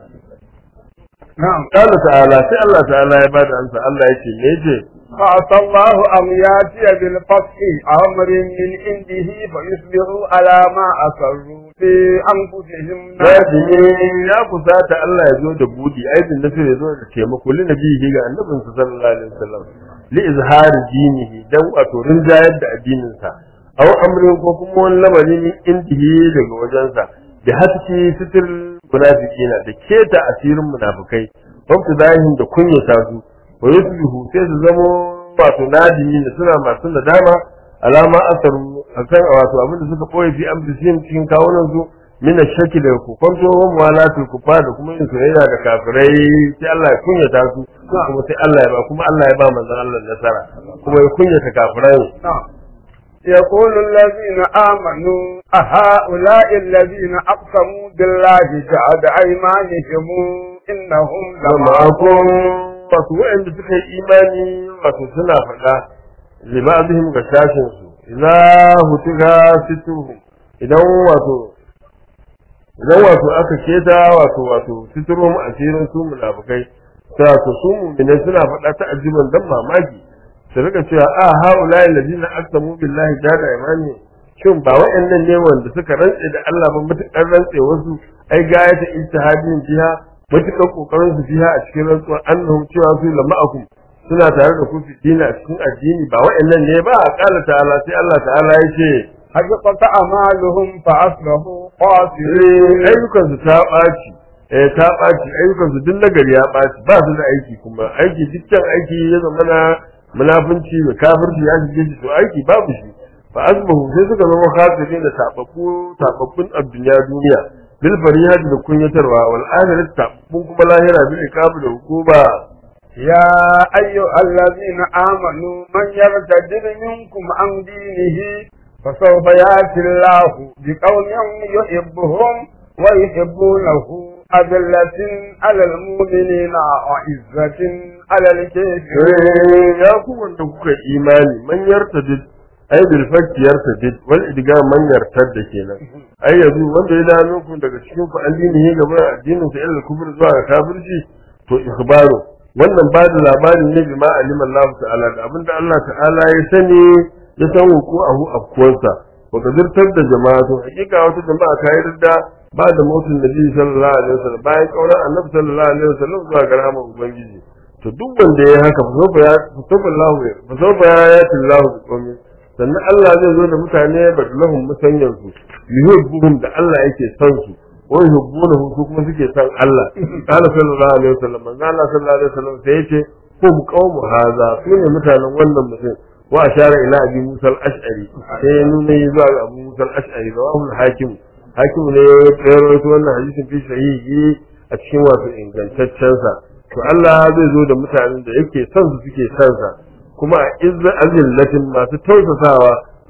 na'am Allah ta'ala sai Allah ta'ala ya bada ansa Allah yake me yake فعسى الله أن يأتي بالفتح أمر من عنده فيصبحوا على ما أسروا في أنفسهم Nadimi ya kusata Allah ya zo da budi aibin nasir ya zo da taimako li nabihi ga annabinsa sallallahu alaihi wasallam li izhari dinihi dan wato rinjayar da addinin sa aw amrin ko kuma wani lamari min indihi daga wajensa da haske sitir munafiqina da keta asirin munafikai wabta zahin da kunyata su wa yusbihu sai su zamo wato nadimi da suna masu nadama alama asaru akan wato abin da suka boye fi amfisihim cikin kawunan su min shaki da kokonto wa muwalatu kufa da kuma yin soyayya da kafirai sai Allah ya kunyata su kuma sai Allah ya ba kuma Allah ya ba manzon Allah nasara kuma ya kunyata kafirai نعم يقول الذين آمنوا أهؤلاء الذين أقسموا بالله جعد أيمانهم إنهم ma'akum لمعكم wato waɗanda suka yi imani wato suna faɗa libadihim ga sashin su idza hutiga situhum idan wato idan wato aka keta wato wato siturum asirin su munafikai ta to su mu'minai suna faɗa ta ajiban dan mamaki su rika cewa a haula alladina aqsamu billahi jada imani shin ba waɗannan ne wanda suka rantse da Allah ba mutukar rantse wasu ai gayata ijtihadin jiha mutukar kokarin su jiha a cikin rantsuwar annahum cewa su lama'akum suna tare da ku fi dini a cikin addini ba waɗannan ne ba a kala ta'ala sai Allah ta'ala ya ce حبطت أعمالهم فأصبحوا خاسرين ayyukan su ta ɓaci eh ta ɓaci ayyukan su duk nagari ya ɓaci ba su da aiki kuma aiki dukkan aiki ya zama na munafunci da kafirci ya shige shi to aiki babu shi fa asbahu sai suka zama khasirin da tababbu tababbun abdunya duniya bil farihati da kunyatarwa wal akhirat tababbun kuma lahira bil iqab da hukuma يا أيها الذين آمنوا من يرتد منكم عن دينه فسوف يأتي الله بقوم يحبهم ويحبونه أذلة على المؤمنين وعزة على الكافرين ya ku wanda kuka imani man yartadid ai bil fakki yartadid wal idga man yartadda kenan ai yanzu wanda ya dano ku daga cikin ku addini ne gaba addinin sa ilal kufr zuwa ga kafirci to ikhbaru wannan ba da labarin ne bi ma alima Allah ta'ala da abinda Allah ta'ala ya sani ya san ku ahu afkuwarsa wa gadirtar da jama'a to hakika wata jama'a ta yi da ba da motsin nabi sallallahu alaihi wasallam bayan kauran annabi sallallahu alaihi wasallam zuwa ga rahmar ubangiji to duk wanda ya haka fasofa ya fasofa Allah ya fasofa ya yati Allah bi qawmi sannan Allah zai zo da mutane badalahum musanyan su yuhibbuhum da Allah yake son su wa yuhibbunahu su kuma suke son Allah qala sallallahu alaihi wasallam manzo Allah sallallahu alaihi wasallam sai yace hum qawmu hadha sune mutanen wannan mutum wa ashara ila abi Musa al-Ash'ari sai ya nuna zuwa ga Abu Musa al-Ash'ari rawahu al-Hakim Hakim ne ya rawaito wannan hadisin fi sahihi a cikin wato ingantaccen sa to Allah zai zo da mutanen da yake son su suke son sa kuma a izza azillatin masu tausasawa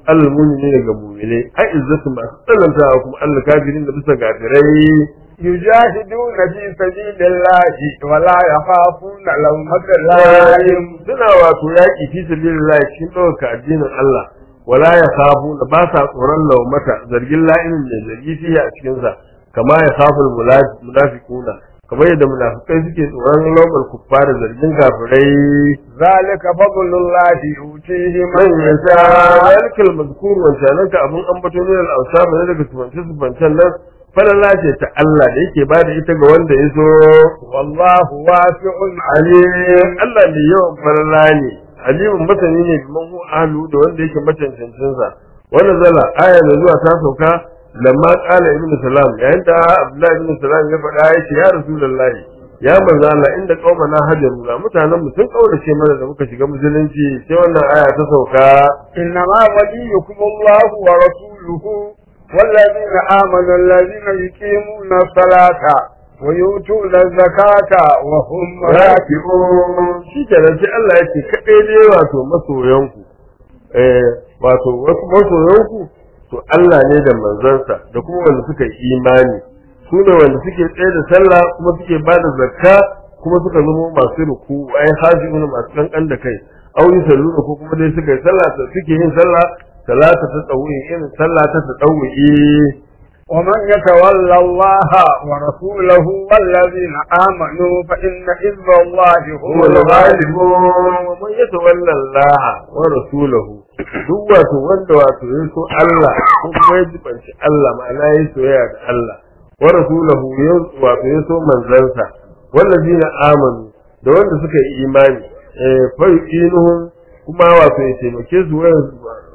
Allah mumini ne ga mumine ai izzatu masu tsanantawa kuma Allah kafirin da bisa gafirai يجاهدون في سبيل الله ولا يخافون لومة لائم suna wato yaƙi fi sabilillah cikin ɗaukaka addinin Allah wala ya khafu da ba sa tsoron laumata zargin la'inin da zargi fiye a cikin sa kama ya khafu munafiquna kamar yadda munafikai suke tsoron laumar kuffar zargin kafirai ذلك فضل الله يؤتيه man من yasha يشاء yalikal mazkur wancanan ka abun ambato ne al awsab ne daga tubance subancan nan falala ce ta Allah da yake bada ita ga wanda ya so والله واسع alim Allah ne yawan falala ne alimin masani ne biman hu ahlu da wanda yake macancancin sa wannan zala aya da zuwa ta sauka lamma qala ibnu salam yayin da abdullahi ibn salam ya faɗa ya ce ya rasulullahi ya manzo Allah inda qaumana hajaru na mutanen mu sun kaurace mana da muka shiga musulunci sai wannan aya ta sauka إنما وليكم الله ورسوله والذين آمنوا الذين يقيمون الصلاة ويؤتون الزكاة وهم راكعون shi kenan sai Allah ya ce kaɗai dai wato masoyanku eh wato wasu masoyanku to Allah ne da manzansa da kuma wanda suka yi imani su ne wanda suke tsaye da sallah kuma suke ba da zakka kuma suka zama masu ruku ai hajiuna masu kankan da kai au yi sallu ko kuma dai suka yi sallah suke yin sallah salata ta tsawi irin sallah ta tsawi ومن يتولى الله ورسوله والذين آمنوا فإن حزب الله هم هو الغالبون الغالبون ومن يتولى الله ورسوله duk wato wanda wato ya so Allah ko kuma ya jibanci Allah ma'ana ya soyayya da Allah wa rasulahu ya wato ya so manzansa wallazina amanu da wanda suka yi imani eh fa yuqinuhum kuma wato ya taimake su wayan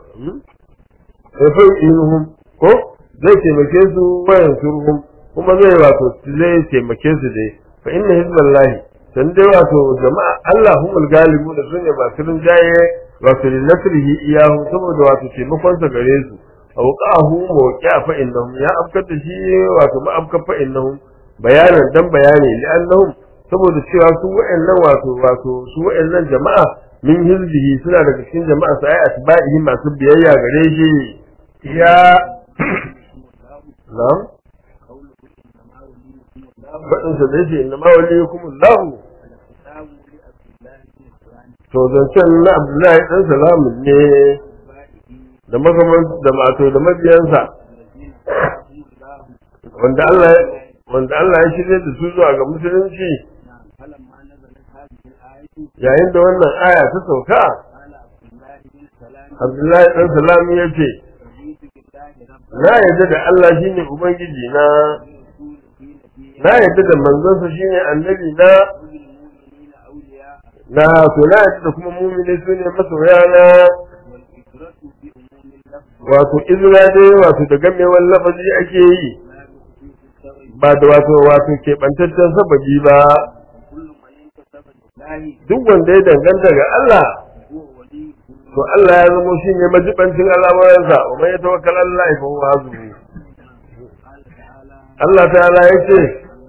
eh fa yuqinuhum ko zai taimake su wayan surhum kuma zai wato zai taimake su dai fa inna hizballahi san dai wato jama'a Allah humul galibu da sune masu rinjaye wato li nasrihi iyahu saboda wato taimakon sa gare su awqahu mawqi'a fa innahum ya afkar da shi wato ma afkar fa innahum bayanan dan bayani li annahum saboda cewa su wa'annan wato wato su wa'annan jama'a min hizbihi suna daga cikin jama'a sai atba'ihi masu biyayya gare shi يا na'am faɗin sa da yake inna ma waliyukum Allah to zancen na Abdullahi dan salamun ne da magaman da mato da mabiyansa wanda Allah wanda Allah ya shirye da su zuwa ga musulunci yayin da wannan aya ta sauka Abdullahi dan salamu ya ce na yarda da Allah shine ubangiji na na yarda da manzonsa shine annabi na na to na yarda da kuma mumini su ne masoya na wato izina dai wato da gamewar lafazi ake yi ba da wato wato keɓantaccen sababi ba duk wanda ya danganta ga Allah to Allah ya zamo shi ne majibancin al'amuransa wa mai tawakkal Allah fa huwa hasbuhu Allah ta'ala ya ce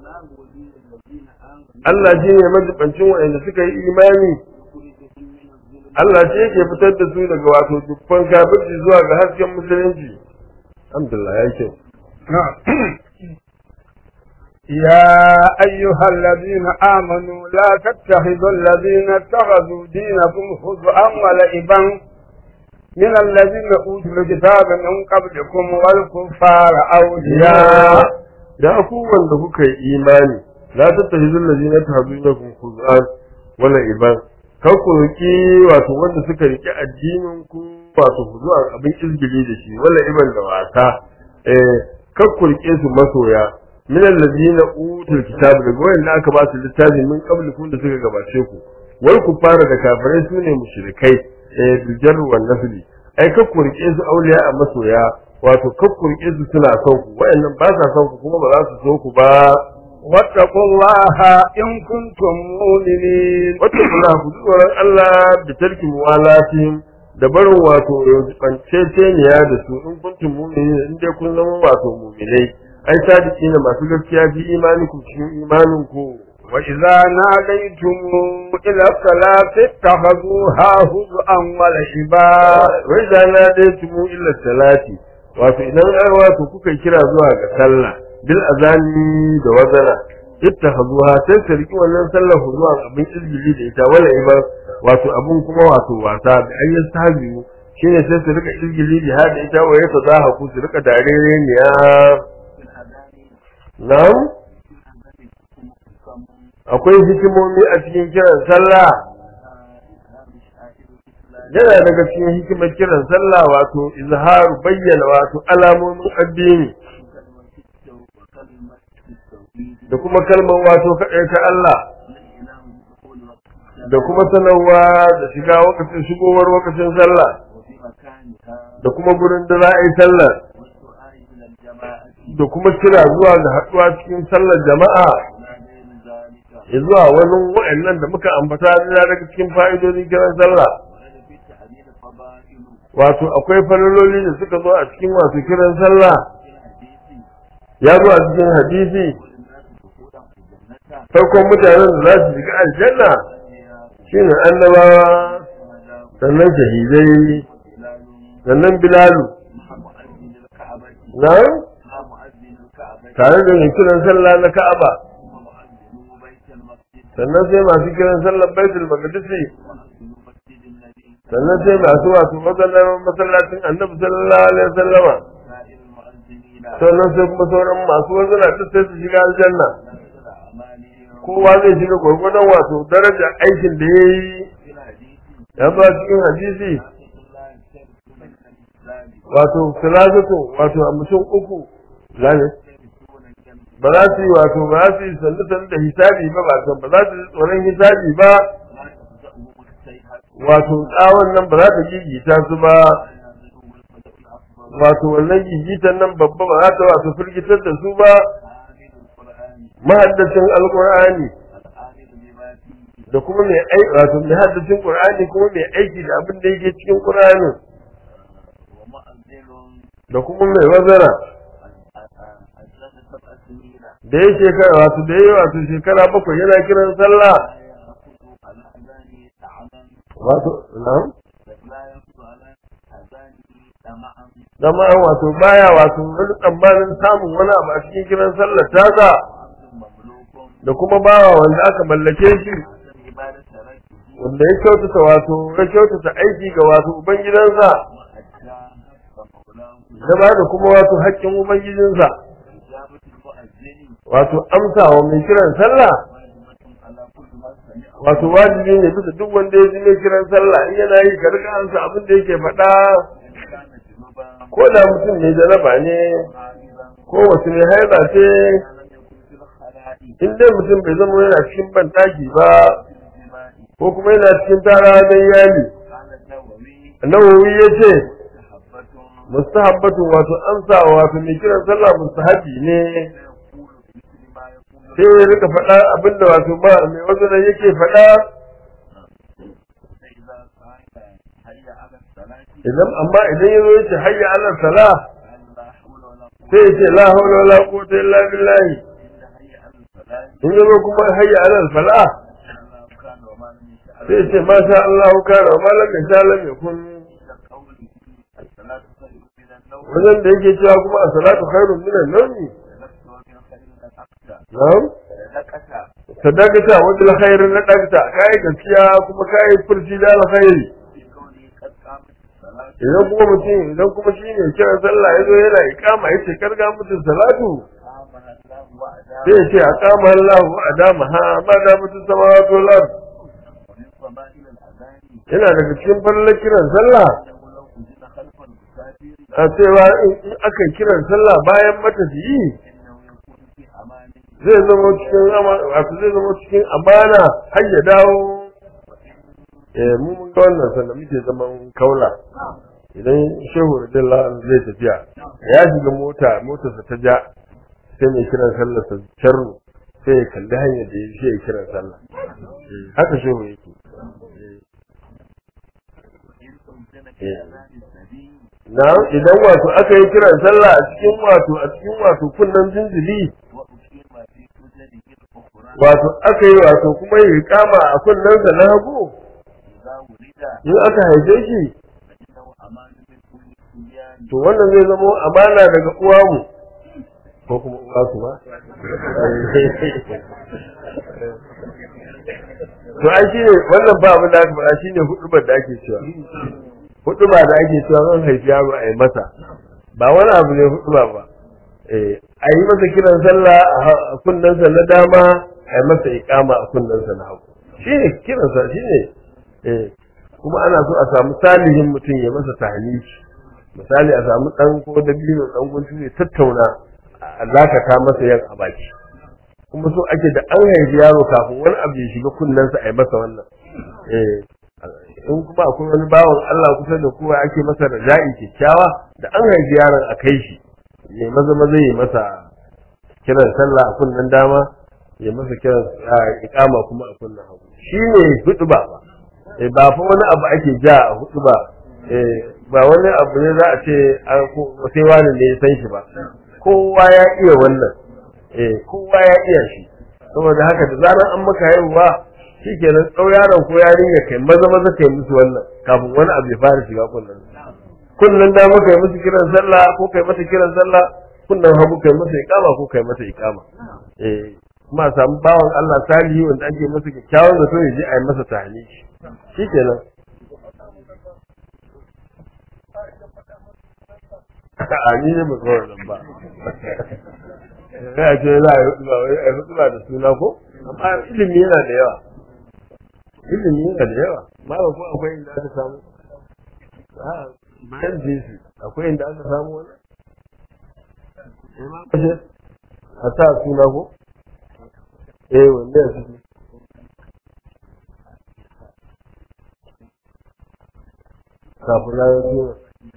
Allah shi ne majibancin waɗanda suka yi imani Allah shi yake fitar da su daga wato dukkan kafirci zuwa ga hasken musulunci alhamdulillah ya ce يا أيها الذين آمنوا لا تتخذوا الذين اتخذوا دينكم هزءا ولعبا من الذين أوتوا الكتاب من قبلكم والكفار أولياء da ku wanda kuka yi imani la tattahizul ladina tahdunakum khuzan wala iban kar ku roki wato wanda suka riki addinin ku wato zuwa abin izgili da shi wala iban da wasa eh kar ku rike su masoya min alladina utul kitab daga wanda aka ba su littafi min qablikum da suka gabace ku wal kufara da kafirai sune mushrikai eh dujar wan nasli ai kar ku rike su auliya a masoya wato kar ku rike su suna son ku wayannan ba sa son ku kuma ba za su so ku ba واتقوا الله إن كنتم مؤمنين wata kula ku ji tsoron Allah da tarki muwalatihim da barin wato banceceniya da su in kuntum mu'minin in dai kun zama wato mu'minai ai sadiki ne masu gaskiya fi imanikum cikin imaninku وإذا ناديتم إلى الصلاة اتخذوها هزءا ولعبا wai da na dai tumu illa salati wato idan ai wato kuka kira zuwa ga sallah bil azani da wazana ittakhazuha sai su riki wannan sallar zuwa abin izgili da ita wala iba wato abun kuma wato wasa da ayyan sabiyu shine sai su rika izgili da hada ita wa yata za ku su rika darere ne ya في الأذان na'am في الأذان حكم حكم akwai hikimomi a cikin kiran sallah إسلام شعائر الإسلام yana daga cikin hikimar kiran sallah wato izharu bayyana wato alamomin addini كلمة التوبة وكلمة التوحيد da kuma kalmar wato kaɗai ta Allah والإله بدخول وقت الصلاة da kuma sanarwa da shiga wakacin shigowar wakacin sallah وفي مكانها da kuma gurin da za a yi sallar والدعاء إلى الجماعة da kuma kira zuwa ga haɗuwa cikin sallar jama'a وما غير ذلك ya zuwa wani wa'annan da muka ambata na daga cikin fa'idodin kiran sallah ورد في التعبير فضائل wato akwai falaloli da suka zo a cikin wato kiran sallah في الحديث ya zo a cikin hadisi والناس دخولا في الجنة farkon mutanen da za su shiga aljanna والأنبياء shine annabawa والشهداء sannan shahidai وبلال sannan bilalu مع مؤذن الكعبة na مع مؤذن الكعبة tare da mai kiran sallah na ka'aba ثم مؤذن بيت المسجد sannan sai masu kiran sallar baitul maqdisi ومؤذن مسجد النبي sannan sai masu wato masallar masallacin annabi sallallahu alaihi wasallama سائر المؤذنين sannan sai kuma sauran masu wazana duk sai su shiga aljanna نزل أعمالهم kowa zai shiga gwargwadon wato daraja aikin da ya yi في الحديث ya zo a cikin hadisi الله يشتركون من الإسلام wato salatatu wato a mutum uku zane يشتركون الجنة ba za su yi wato ba za su yi sannu sannu da hisabi ba ba ba za su yi tsoron hisabi ba لا تفزأهم السيئة wato tsawon nan ba za ta gigita su ba ولا ينزلهم الفزع الأكبر wato wannan gigitan nan babba ba za ta wato firgitar da su ba عامل القرآن mahaddacin alqur'ani العامل بما فيه da kuma mai ai wato mai haddacin qur'ani kuma mai aiki da abin da yake cikin qur'ani ومؤذن da kuma mai wazara أجلس سبع سنين da ya shekara wato da ya wato shekara bakwai yana kiran sallah لا يأخذ على أذانه طعما wato na'am لا يأخذ على أذانه طمعا zama wato baya wato wani tsammanin samun wani abu a cikin kiran sallar tasa وعبد مملوك da kuma bawa wanda aka mallake shi حسن عبادة ربه wanda ya kyautata wato ya kyautata aiki ga wato ubangidansa وأدى فمولاه da ba da kuma wato haƙƙin ubangijinsa إجابة المؤذن wato amsa wa mai kiran sallah واجبة على كل من سمعه wato wajibi ne bisa duk wanda ya ji mai kiran sallah in yana yi ka rika amsa abin da yake faɗa إن كان جنوبا ko da mutum mai jaraba ne عارضا ko wasu mai haida ce لم يكن في الخلاء in dai mutum bai zama yana cikin banɗaki ba في الجماع ko kuma yana cikin tara don yali قال النووي nawawi ya ce مستحبة mustahabbatu wato amsa wato mai kiran sallah mustahabi ne يقول بمثل ما يقول sai ya rika faɗa abinda wato ba mai wasu da yake faɗa فإذا قال هيا على الصلاة idan amma idan ya zo ya ce hayya ala salah قال لا حول ولا قوة sai ya ce la hawla wala quwwata illa billahi إلا هيا على الصلاة in ya zo kuma hayya ala falah الله كان وما لم يشاء sai ya ce ma sha Allah kana wa ma lam yasha lam yakun إلا قوله الصلاة خير من النوم wajen da yake cewa kuma as-salatu khairun min an-nawm لست ومن خير الأقسى na'am لكتا sadaqata wa bil khair na dagta kai gaskiya kuma kai furci da alkhairi في قوله قد قامت الصلاة idan kuma mutum idan kuma shi ne kiran sallah ya zo yana ikama ya ce karga mutum salatu قامها الله sai ya وأدام ce a kama Allah wa adama ha ma da mutum sama wato lar ومن فضائل الأذان yana daga cikin fallar kiran sallah أنه لو أذن خلف المسافر a cewa in in aka kiran sallah bayan matafiyi إنه يكون في أمان zai zama cikin ama- wato zai zama cikin amana har ya dawo eh mu mun ga wannan sanda muke zaman kaula idan shehu radiyallahu anhu zai tafiya ya shiga mota motarsa ta ja sai mai kiran sallar sa charru sai ya kalli hanyar da ya ya kiran sallah haka shehu yake وإن أذن في أذان النبي na idan wato aka yi kiran sallah a cikin wato a cikin wato kunnan jinjili وأقيم في أذنه الأخرى wato aka yi wato kuma yi kama a kunnensa na hagu إذا ولد in aka haife shi فإنه أمان من كل سبيان to wannan zai zama amana daga uwamu ko kuma uwa su ba to ai shine wannan ba abin da aka faɗa shine hudubar da ake cewa huduba da ake cewa zan haifi yaro a yi masa ba wani abu ne huduba ba eh a yi masa kiran sallah a kunnensa na dama a yi masa iqama a kunnensa na hagu shine kiransa shine eh kuma ana so a samu salihin mutum ya masa tahniki misali a samu dan ko dabino dan guntu ne tattauna a lakata masa yan a baki kuma so ake da an haifi yaro kafin wani abu ya shiga kunnensa a yi masa wannan eh in kuma akwai wani bawan Allah kusa da kowa ake masa raja'i kyakkyawa da an haifi yaron a kai shi ya maza maza ya masa kiran sallah a kunnen dama ya masa kiran ikama kuma a kunnen hagu shine hudu ba eh ba fa wani abu ake ja a hudu ba eh ba wani abu ne za a ce an ko sai wani ne ya san shi ba kowa ya iya wannan eh kowa ya iya shi saboda haka da zaran an maka haihuwa shikenan tsau yaron ko yarinya kai maza maza kai musu wannan kafin wani abu ya fara shiga kullun kullun da maka yi musu kiran sallah ko kai mata kiran sallah kullun hagu kai masa iqama ko kai mata iqama eh kuma a samu bawan Allah salihi wanda ake masa kyakkyawan zato ya je a yi masa tahniki shikenan a ni ne ba kawai nan ba sai a ce za a yi hutuba wai a yi hutuba da suna ko amma ilimi yana da yawa ilimi yana da yawa ma ba ko akwai inda aka samu a bayan jinsi akwai inda aka samu wani a sa suna ko eh wanda ya ciki kafin ranar suna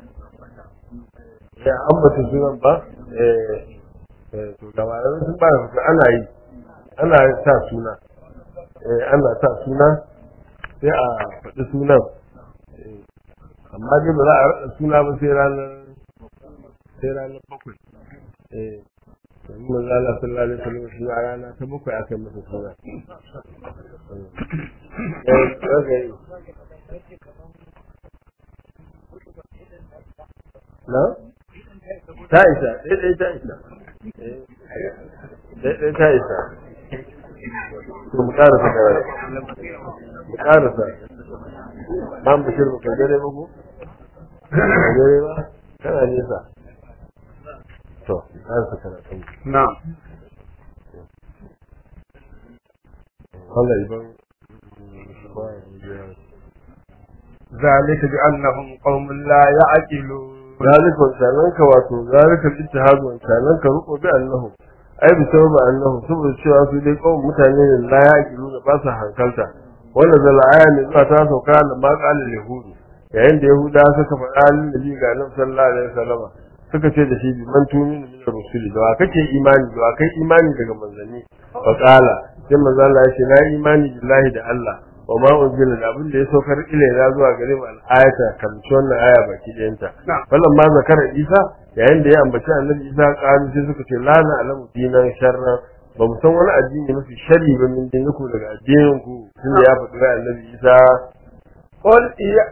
ya ambata sunan ba eh to da malamai sun ba da ana yi ana sa suna eh ana sa suna sai a faɗi sunan amma dai ba za a raɗa suna ba sai ranar sai ranar bakwai eh domin manzo Allah sallallahu alaihi wasallam shi a rana ta bakwai aka masa suna eh kaga yi na ta isa ɗaya ta isa ɗaya ta isa to mu ƙarasa kawai mu ƙarasa ba mu shirma ka gare ba ko ka gare ba kana nesa to mu ƙarasa karatun na'am Allah iban ذلك بأنهم قوم لا يعقلون ذلك wancanan ka wato zalika ittihad wancanan ka ruko bi annahu ai bi sababa annahu saboda cewa su dai kawai mutane ne la ya kiru da ba su hankalta wannan zala aya ne zuwa ta sauka da ma qala yahudu yayin da yahuda suka faɗa lin nabi ga nan sallallahu alaihi wasallama suka ce da shi bi man tuminu min rusuli da wa kake imani da wa kai imani daga manzanni fa qala sai manzo Allah ya ce na imani billahi da Allah wa ma unzila da abin da ya saukar ilaina zuwa gare mu al-ayata kan wannan aya baki ɗayanta wannan ma zakara Isa yayin da ya ambaci annabi Isa qalu sai suka ce la na alamu dinan sharra ba mu san wani addini mafi sharri ba min dinku daga addinin ku tunda ya faɗi ga annabi Isa قل يا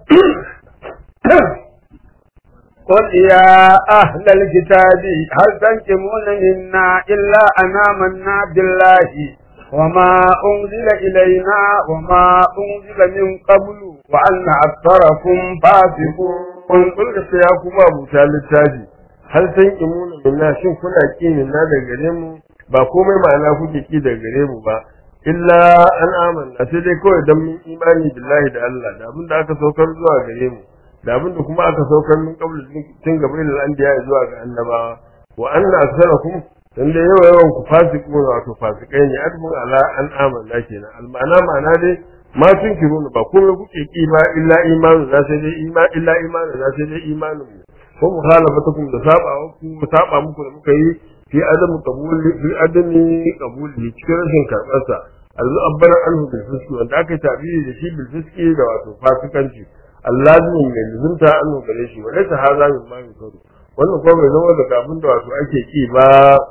قل يا أهل الكتاب هل تنكمون منا إلا أن آمنا بالله وما أنزل إلينا وما أنزل من قبل وأن أكثركم فاسقون قل قل يا كما أبو littafi hal san imuna minna shin kuna ki minna daga gare mu ba komai ma'ana kuke ki daga gare mu ba illa an amanna sai dai kawai dan mun imani billahi da Allah da abin da aka saukar zuwa gare mu da abin da kuma aka saukar min qablu tun gaban al-anbiya zuwa ga annabawa wa anna aktharakum dan da yawa yawan ku fasiku wato fasikai ne adbun ala an amanna kenan al-ma'ana ma'ana dai ma tun kiruna ba komai kuke ki ba illa imanu na sai dai ima illa imanu na sai dai imanin mu ko mukhalafatukum da saba ku saba muku da muka yi fi adamu qabuli fi adami qabuli cikin rashin karbar sa alzu abbara anhu bil fiski wanda aka tabiri da shi bil fiski da wato fasikanci allazimin mai luzunta anhu gare shi wa laysa hadha min ma yukaru wannan kuma bai zama daga abin da wato ake ki ba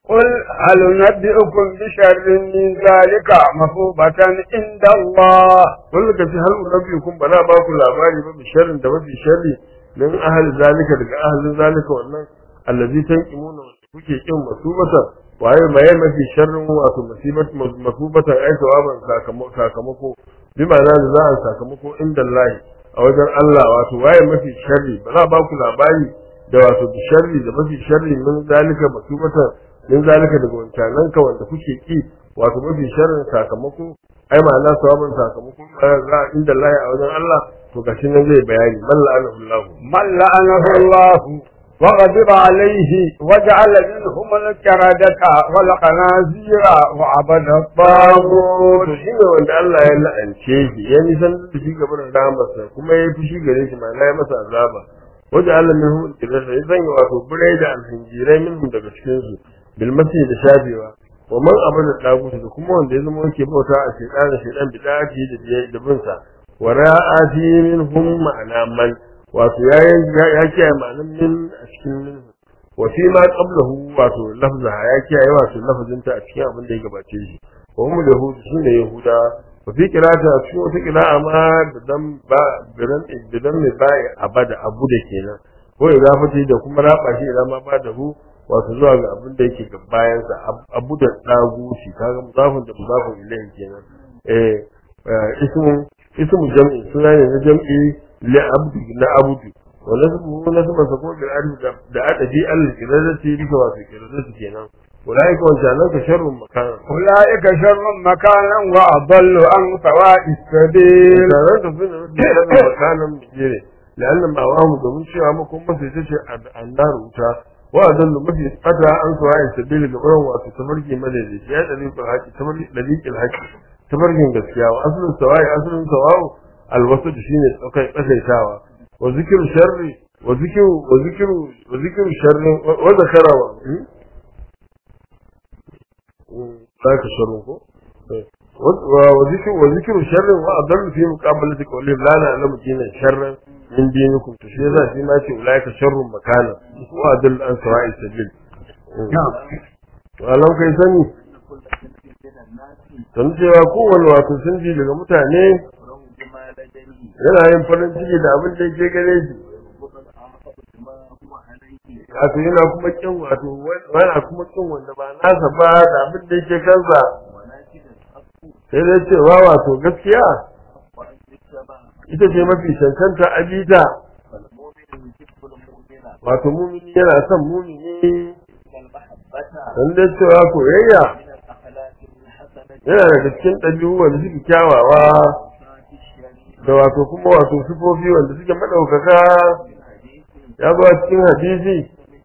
قل هل نبئكم بشر من ذلك مثوبة عند الله kullu ka fi hal rabbikum bana ba ku labari ba bi sharrin da mafi sharri min ahli zalika daga ahlin zalika wannan allazi tanqimuna wanda kuke kin masubata waye maye mafi sharrin wato musibat masubata ai sawaban sakamako sakamako bi ma'ana da za a sakamako inda Allah a wajen Allah wato waye mafi sharri bana ba ku labari da wato bi sharri da mafi sharri min zalika masubata min zalika daga wancanan ka wanda kuke ki wato mafi sharrin sakamako ai ma'ana sawaban sakamako za inda Allah a wajen Allah to gashi nan zai bayani man la'anahu Allah من لعنه الله وغضب عليه وجعل منهم الكردة والخنازير وعبد الطاغوت to shi ne wanda Allah ya la'ance shi ya nisan da shi gaban rahamarsa kuma ya fushi gare shi ma'ana ya masa azaba wajen Allah min hu kirasa ya sanya wato birai da alhinjirai min daga cikin su bilmasi da shafewa wa man abada dagutu da kuma wanda ya zama yake bauta a shaytan da shaytan bid'ati da biyayya da bin sa wa ra'ati minhum ma'ana man wato ya ya kiyaye ma'anan min a cikin min wa fi ma qablahu wato lafzaha ya kiyaye wato lafazinta a cikin abin da ya gabace shi wa hum yahudu sune yahuda wa fi qira'ati a cikin wata qira'a ma da dan ba bidan bidan mai bai abada abu da kenan ko idafati da kuma raba shi idan ma ba da hu wato zuwa ga abin da yake ga bayan sa abu da dagu shi kaga mudafun da mudafun ilayhi kenan eh ismu ismu jam'i suna ne na jam'i li abdu na abdu wa nasbu nasbu sa ko bil alif da adabi al kiradati bisa wato kiradati kenan ulaika wancanan ka sharrun makana أولئك شر مكانا وأضل عن سواء السبيل taron da suna mafi sharrin makanan bijire la'annan ma wa mu domin cewa makon mafi ita ce annar wuta wa adallu mafi fata an sawa'in sabili da ƙuran wato tafarki madaidaici ya ɗari ko haƙi tafarki ɗariƙin haƙi tafarkin gaskiya wa asalin sawa'i asalin sawa'u alwasu da shine tsakai tsakaitawa wa zikiru sharri wa zikiru wa zikiru wa zikiru sharri wa zakarawa ذاك شر وذكر وذكر شر وأضل في مقابلة قولهم لا نعلم دينا شرا من دينكم تشيزا فيما في أولئك شر مكانا وأضل عن سواء السبيل ولو kai sani don cewa kowane wato sun ji daga mutane yana yin farin ciki da abin da yake gare shi wato yana kuma kin wato wani kuma kin wanda ba nasa ba da abin da yake kansa sai dai cewa wato gaskiya ita ce mafi cancanta abita wato mumini yana son mumini don dai cewa koyayya yana daga cikin ɗabi'u wanda suke kyawawa da wato kuma wato sifofi wanda suke maɗaukaka ya zo a cikin hadisi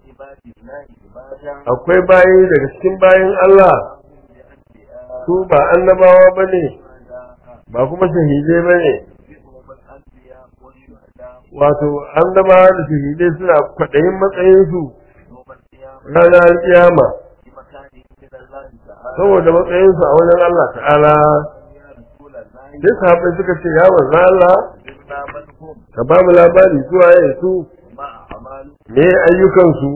akwai bayi daga cikin bayin Allah su ba annabawa ba ne ba kuma shahidai ba ne wato annabawa da shahidai suna kwaɗayin matsayinsu ranar kiyama saboda matsayinsu a wajen Allah ta'ala sai sahabbai suka ce ya manzo Allah ka ba mu labari zuwa ya su me ayyukansu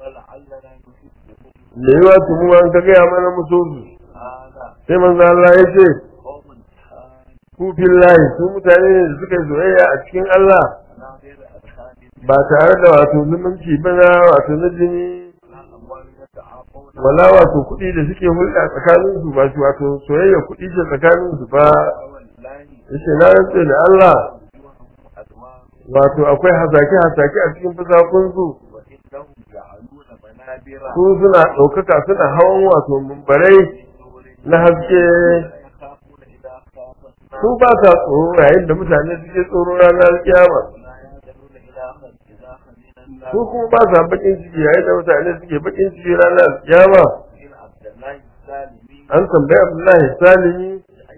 me yi wa tumu an ka gaya mana musu su sai manzo Allah ya ce ku billahi su mutane ne da suka yi soyayya a cikin Allah ba tare da wato zumunci ba na wato na jini wala wato kuɗi da suke hulɗa tsakanin su ba su wato soyayya kuɗi ce tsakanin su ba yace na rantse da Allah wato akwai hasake hasake a cikin fasakun su su suna ɗaukaka suna hawan wato mumbarai na haske su ba sa tsoro yayin da mutane suke tsoro ranar kiyama su kuma ba sa bakin ciki yayin da mutane suke bakin ciki ranar kiyama an tambayi Abdullahi Salimi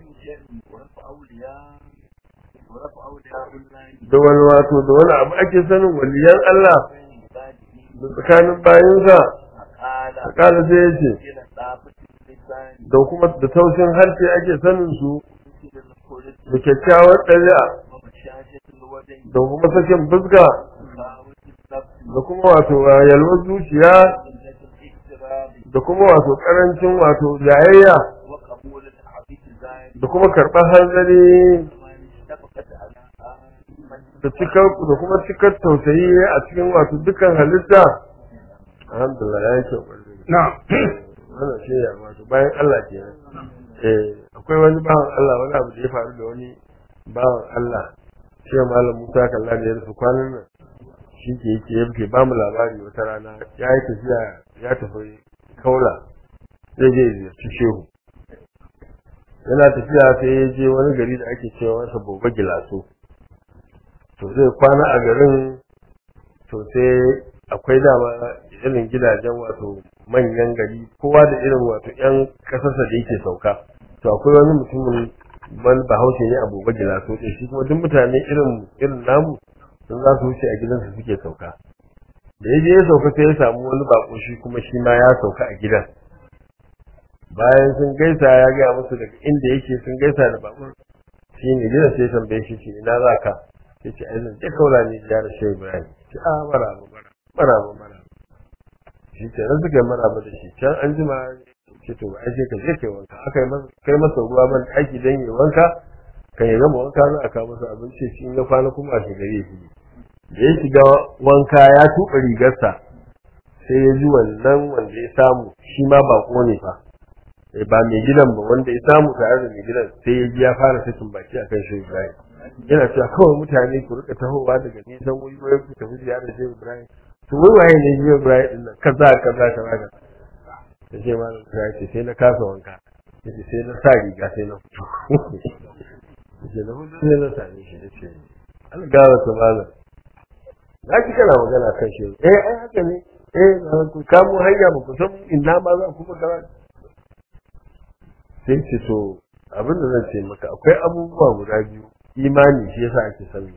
da wani wato da wani abu ake sanin waliyan Allah da tsakanin bayansa a kala sai ya ce da kuma da taushin harshe ake sanin su da kyakkyawar ɗari'a da kuma sakin fuska da kuma wato yalwar zuciya da kuma wato karancin wato jayayya وقبول الحديث الزائد da kuma karɓar hanzari ومن اتفقت على من da cikar da kuma cikar tausayi a cikin wato dukkan halitta alhamdulillah ya yi kyau ƙwarai. na'am wannan shi ne wato bayan Allah kenan eh akwai wani bawan Allah wani abu da ya faru da wani bawan Allah shi malam Musa kalla da ya rufe kwanan nan shi ke yake yake ba mu labari wata rana ya yi tafiya ya tafi kaula zai je ya ziyarci shehu yana tafiya sai ya je wani gari da ake cewa masa boba gilaso to zai kwana a garin to sai akwai dama irin gidajen wato manyan gari kowa da irin wato yan kasarsa da yake sauka to akwai wani mutumin ban bahaushe ne a boba gilaso ɗin shi kuma duk mutane irin irin namu sun za su wuce a gidansu suke sauka da ya je ya sauka sai ya samu wani bako shi kuma shi ma ya sauka a gidan bayan sun gaisa ya gaya musu daga inda yake sun gaisa da bakon shi ne gidan sai ya tambaye shi ce ina za ka ya ce ai zan je kaula ne ya da shehu ibrahim ce a maraba maraba maraba maraba shi ke nan suka yi maraba da shi can an jima ce to ba ai sai ka je kai wanka aka yi masa kai masa ruwa ban ɗaki don yi wanka kan ya gama wanka za a kawo masa abinci shi in ya kwana kuma a shigari ya shige da ya shiga wanka ya tuɓa rigarsa sai ya ji wannan wanda ya samu shi ma baƙo ne fa Eh, ba mai gidan ba wanda ya samu tare da mai gidan sai ya ji ya fara sakin baki akan shi Ibrahim yana cewa kawai mutane ku rika tahowa daga nisan wuri wai ku tafi ziyarar Shehu Ibrahim to wai waye ne Shehu Ibrahim din nan kaza kaza kaza kaza da ce malam ya ce sai na kasa wanka yace sai na sa riga sai na fito yace na fito sai na same shi da ce an gara ta malam na ki kana magana kan shi eh ai haka ne eh na ku kamo hanya ba ku san inna ma za ku magana sai ce to abin da zan ce maka akwai abubuwa guda biyu imani shi yasa ake sani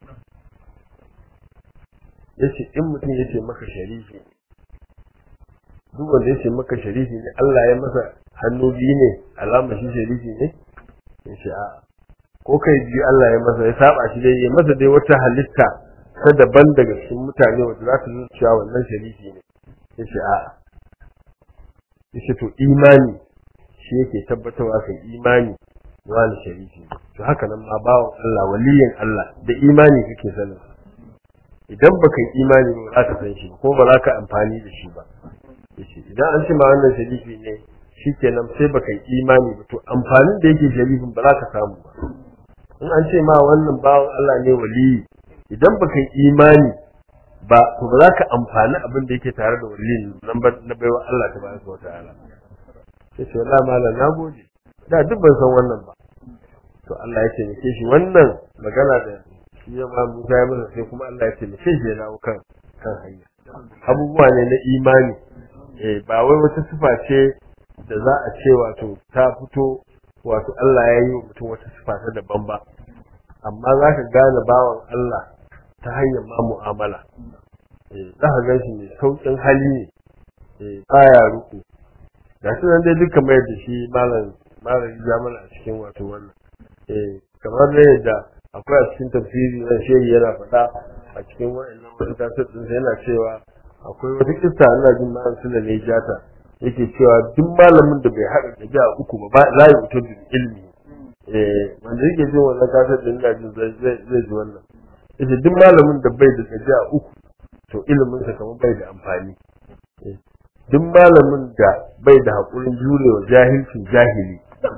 yace in mutum yace maka sharifi duk wanda yace maka sharifi ne Allah ya masa hannu biyu ne alama shi sharifi ne yace a ko kai biyu Allah ya masa ya saba shi dai ya masa dai wata halitta ta daban daga cikin mutane wanda za ta nuna cewa wannan sharifi ne yace a yace to imani shi yake tabbatarwa kan imani wani sharifi to haka nan ma bawan Allah waliyin Allah da imani kake sanin idan baka yi imani ba za ka san shi ko ba za ka amfani da shi ba yace idan an ce ma wannan sharifi ne shikenan sai baka yi imani ba to amfanin da yake sharifin ba za ka samu ba in an ce ma wannan bawan Allah ne waliyi idan baka yi imani ba to ba za ka amfani abin da yake tare da waliyin nan ba na baiwa Allah tabaraka wa ta'ala sai ce wallahi malam na gode da duk ban san wannan ba to Allah ya taimake shi wannan magana da shi ya ma Musa ya masa sai kuma Allah ya taimake shi ya dawo kan kan hanya abubuwa ne na imani eh ba wai wata sifa ce da za a ce wato ta fito wato Allah ya yi wa mutum wata sifa ta daban ba amma za ka gane bawan Allah ta hanyar ma mu'amala eh za ka gan shi mai sauƙin hali ne eh baya ruku ga shi nan dai duka mai da shi malam malam ya mana a cikin wato wannan eh kamar da yadda akwai a cikin tafsiri na shehi yana faɗa a cikin wa'annan wasu kasar din yana cewa akwai wata kissa ina jin malam suna ne jata yake cewa duk malamin da bai haɗa da jiya uku ba ba za ya fito da ilimi eh wanda yake jin wannan kasar din ina jin zai zai ji wannan yace duk malamin da bai da jiya uku to ilimin sa kamar bai da amfani duk malamin da bai da haƙurin jurewa jahilcin jahili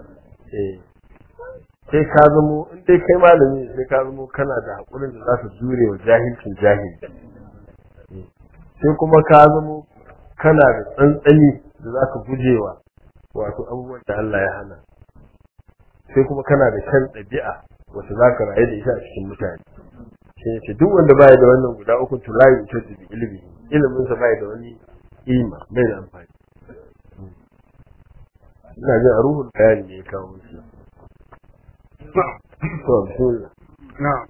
sai ka zamo in dai kai malami sai ka zamo kana da haƙurin da za ka jurewa jahilcin jahili sai kuma ka zamo kana da tsantsani da za ka gujewa wato abubuwan da Allah ya hana sai kuma kana da kan ɗabi'a wacce za ka rayu da ita a cikin mutane shi ne ce duk wanda baya da wannan guda uku to la yu'tadu bi ilmi ilimin sa baya da wani ima bai da amfani ina jin a ruhul bayani ne ya kawo shi to bismillah نعم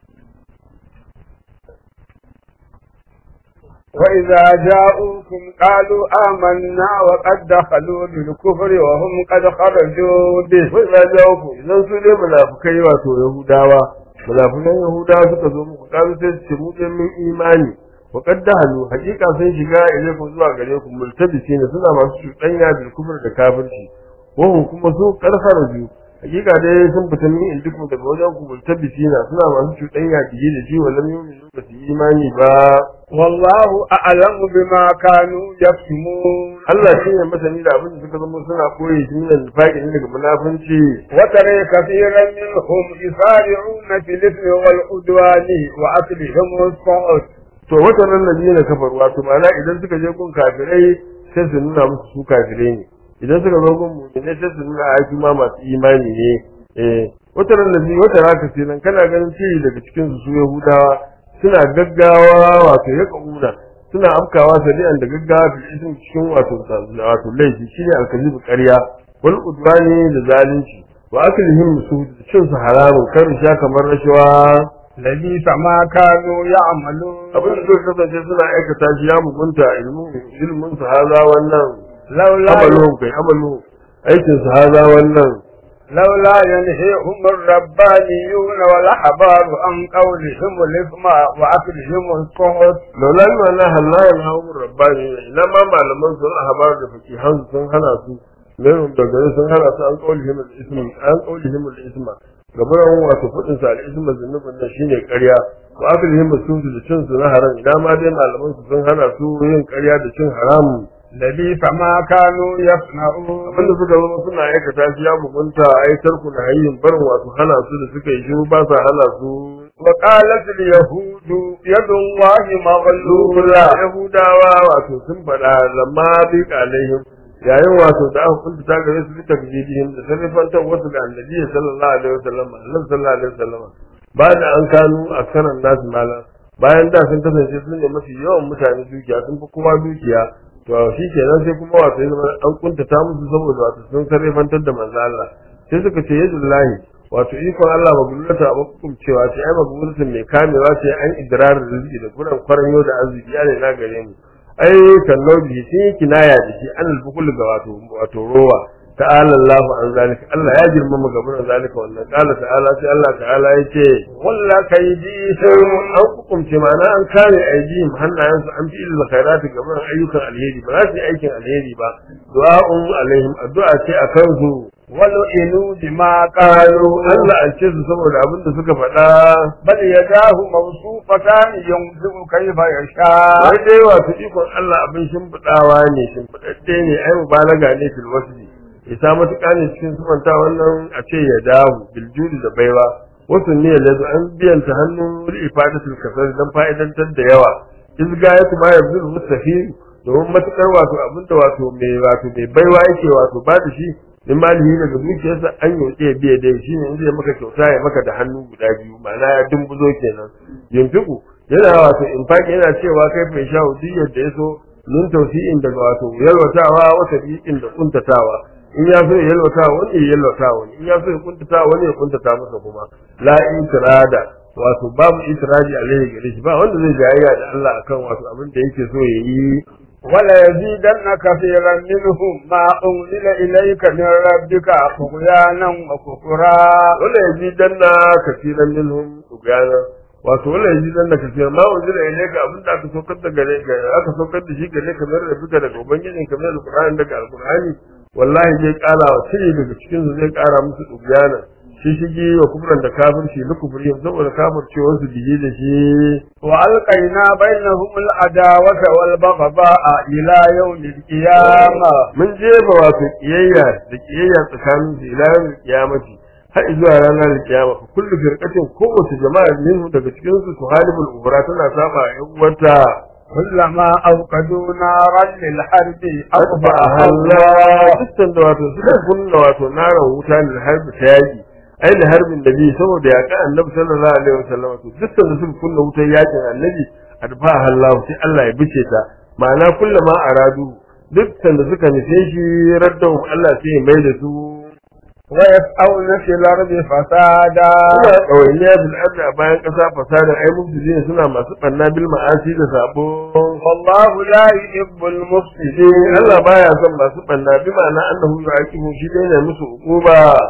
وإذا جاءوكم قالوا آمنا وقد دخلوا بالكفر وهم قد خرجوا به wai za jawo ku idan su dai munafukai wato yahudawa munafukan yahudawa suka zo muku kalu sai su ce mu dai mun imani wa qad dahalu haqiqa sun shiga ilaikum zuwa gare ku multabisina suna masu cuɗanya bil kufr da kafirci wa hum kuma su karfara biyu hakika dai sun fita min indiku daga wajen ku multabisina suna masu cuɗanya biye da shi wallan yu'minu ba su yi imani ba wallahu a'lamu bima kanu yaktumun Allah shi ne masani da abin da suka zama suna koyi shi min nifaqi ne daga munafunci wa tare kathiran minhum yusari'una fil ithmi wal udwani wa aklihim as-suhut to wata ran ladina kafaru wato ma'ana idan suka je gun kafirai sai su nuna musu su kafirai ne idan suka zo gun mu'mini sai su nuna ai su ma masu imani ne eh wata ran ladina wata raka sai nan kana ganin ce daga cikin su su yahudawa suna gaggawa wato ya kauna suna afkawa sari'an da gaggawa fil ism cikin wato wato laifi shine alkazibu ƙarya wal udwani da zalunci wa aklihim su cin su haramun kar sha kamar rashawa labisa ma kanu ya'malun abin da suka kasance suna aikata shi ya mugunta ilmin ilmin su haza wannan laula amalu kai amalu aikin su haza wannan لولا ينهيهم الربانيون والأحبار عن قولهم الإثم وأكلهم السحت laula ina na halayen hawun rabbani ina ma malaman sun ahbar da fakihan sun hana su mai da gare sun hana su an kaulihim al-ism an kaulihim al-isma gaban wato fadin sa al-isma zunubin nan shine ƙarya wa aklihim as-sud da cin su na haram ina ma dai malaman su sun hana su yin ƙarya da cin haram لبئس ما كانوا يصنعون abinda suka zama suna aikata shi ya mugunta ai tarku na hayyin barin wato hana su da suka yi shiru ba sa hana su وقالت اليهود يد الله مغلولة lura yahudawa wato sun faɗa lamma bi alaihim yayin wato da aka kunta ta gare su ta bijidihim da sarrafantar wasu da annabi sallallahu alaihi wasallam annabi sallallahu alaihi wasallam ba da an kanu aksaran nasu mala bayan da sun kasance sun ne mafi yawan mutane dukiya sun fi kowa dukiya to shi kenan sai kuma wato ya zama an kuntata musu saboda wato sun sarrafantar da manzo Allah sai suka ce yadullahi wato ikon Allah magulata a makukum cewa sai ai magulata mai kamewa sai an idrarin rizki da kuran kwaranyo da arziki ya ne na gare mu ai kan nauji shi kinaya da shi an albukul ga wato wato rowa ta'ala Allah an zalika Allah ya girmama gaban zalika wannan qala ta'ala sai Allah ta'ala yace ولا كيدي sai an hukunce ma'ana an kare aidihim hannayensu an fi ilil khairati gaban ayyukan alheri ba za su yi aikin alheri ba du'a'un alaihim addu'a ce a kansu ولئنوا بما qalu قالوا Allah an ce su saboda abin da suka faɗa بل يداه مبسوطتان ينفق كيف يشاء wai dai wato ikon Allah abin shimfiɗawa ne shimfiɗaɗɗe ne ai mubalaga ne fil wasli isa matuƙa ne cikin sufanta wannan a ce ya dawo biljudi da baiwa wasu ne da an biyanta hannun ifadatul kasar dan fa'idantar da yawa izga ya kuma ya zuru mustafi domin matuƙar wato abin da wato mai wato mai baiwa yake wato ba da shi in malihi daga dukiyarsa an yi ya biya dai shi ne in zai maka kyauta ya maka da hannu guda biyu ma'ana ya dumbuzo kenan yunfiku yana wato infaki yana cewa kai mai sha duk da ya so nun tausi'in daga wato yalwatawa wata biƙin da kuntatawa in ya so ya yalwata wani ya yalwata wani in ya so ya kuntata wani ya kuntata masa kuma la itirada wato babu itiraji alaihi gare shi ba wanda zai jayayya da Allah akan wato abin da yake so ya yi ولا يزيدن كثيرا منهم ما أنزل إليك من ربك طغيانا وكفرا wala yazidanna kaseeran minhum tubyana wato wala yazidanna kaseeran ma unzila ilayka abin da aka saukar da gare ka aka saukar da shi gare ka mai rabbika daga ubangijin ka mai alqur'ani daga alqur'ani wallahi zai kara wa sirri daga cikin su zai kara musu tubyana shi shigi wa kufran da kafirci na kufri saboda kafircewar su bije da shi وألقينا بينهم العداوة والبغضاء إلى يوم القيامة mun jefa wato kiyayya da kiyayya tsakanin su ila yawmil qiyamati har zuwa ranar kiyama fa kullu firqatin kowace jama'a minhu daga cikin su suhalibul ubra tana saba yan uwarta كلما أوقدوا نارا للحرب أطفأها Allah الله dukkan da wato suka kunna wato naran wuta ne harbi ta yaki ai da harbin da bi saboda ya ka annabi sallallahu alaihi wasallam to dukkan da suka kunna wutar yakin annabi adfa Allah sai Allah ya bice ta ma'ana kullama aradu dukkan da suka nufe shi raddahu Allah sai ya mai da su ويسعون في الأرض فسادا suna ɗawainiya bil ardi a bayan ƙasa fasadin ai mufsidin suna masu ɓanna bil ma'asi da sabo والله لا يحب المفسدين Allah baya son masu ɓanna bi ma'ana annahu yu'aqibu shi dai ne musu uquba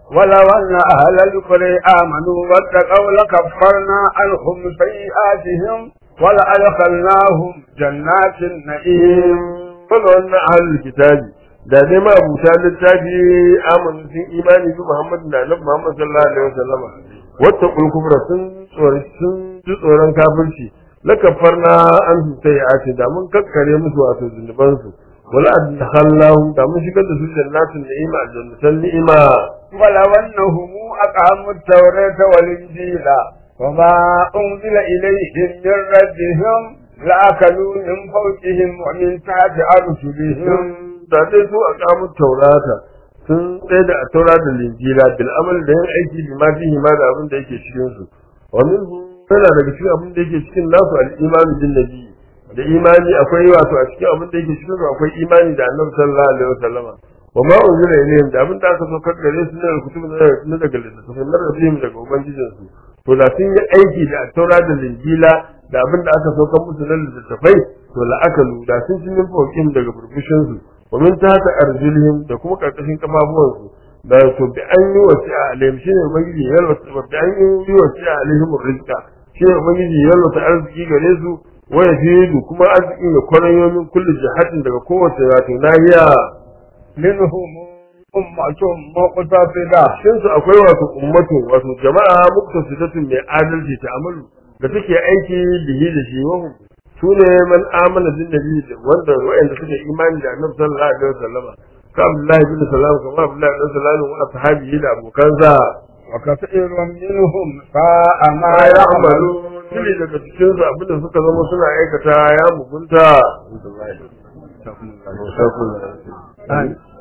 ولو أن أهل القرى آمنوا واتقوا لكفرنا عنهم سيئاتهم ولأدخلناهم جنات النعيم fala wannan ahlul kitabi da dai ma abuta littafi amanu sun imani bi Muhammadu da Annabi Muhammad sallallahu alaihi wasallam wata kulkubra sun tsori sun ji tsoron kafirci lakafarna an su sai a ce da mun kakkare musu wato zunuban su wala adkhalnahum da mun shigar da su jannatin ni'ima jannatan ni'ima ولو أنهم أقاموا التوراة والإنجيل وما أنزل إليهم من ربهم لأكلوا من فوقهم ومن تحت أرجلهم da dai su a kamun taurata sun tsaye da a taura da linjila bil amal da yin aiki bi ma fihi ma da abin da yake cikin su wa minhu yana daga cikin abin da yake cikin nasu al imanu bin nabi da imani akwai wato a cikin abin da yake cikin su akwai imani da annabi sallallahu alaihi wasallama wa ma unzila ilayhim da abin da aka so kar gare su ne kutubu na daga littattafai na rabbihim daga ubangijin su to da sun yi aiki da taura da linjila da abin da aka so kan musu na littattafai to la akalu da sun ci min fawqihim daga burbushin su wa min tahta arjulihim da kuma karkashin kafafuwan su da to bi an yi wasi'a alaihim shine ubangiji ya yalwata bi an yi wasi'a alaihim rizqa shine ubangiji ya yalwata arziki gare su wa yafidu kuma arzikin ya kwarayo min kulli jihatin daga kowace wato nahiya منهم أمة مقتصدة cikin su akwai wato ummatu wato jama'a muktasidatun mai adalci ta amalu da take aiki bihi da shi wa su ne man amana bin nabi da wanda wa'anda suka imani da annabi sallallahu alaihi wasallama ka abdullahi bin salam kama abdullahi bin salam wa ashabihi da abokansa وكثير منهم ساء ما ma ya amalu يعملون shine daga cikin su abinda suka zama suna aikata ya mugunta آمين.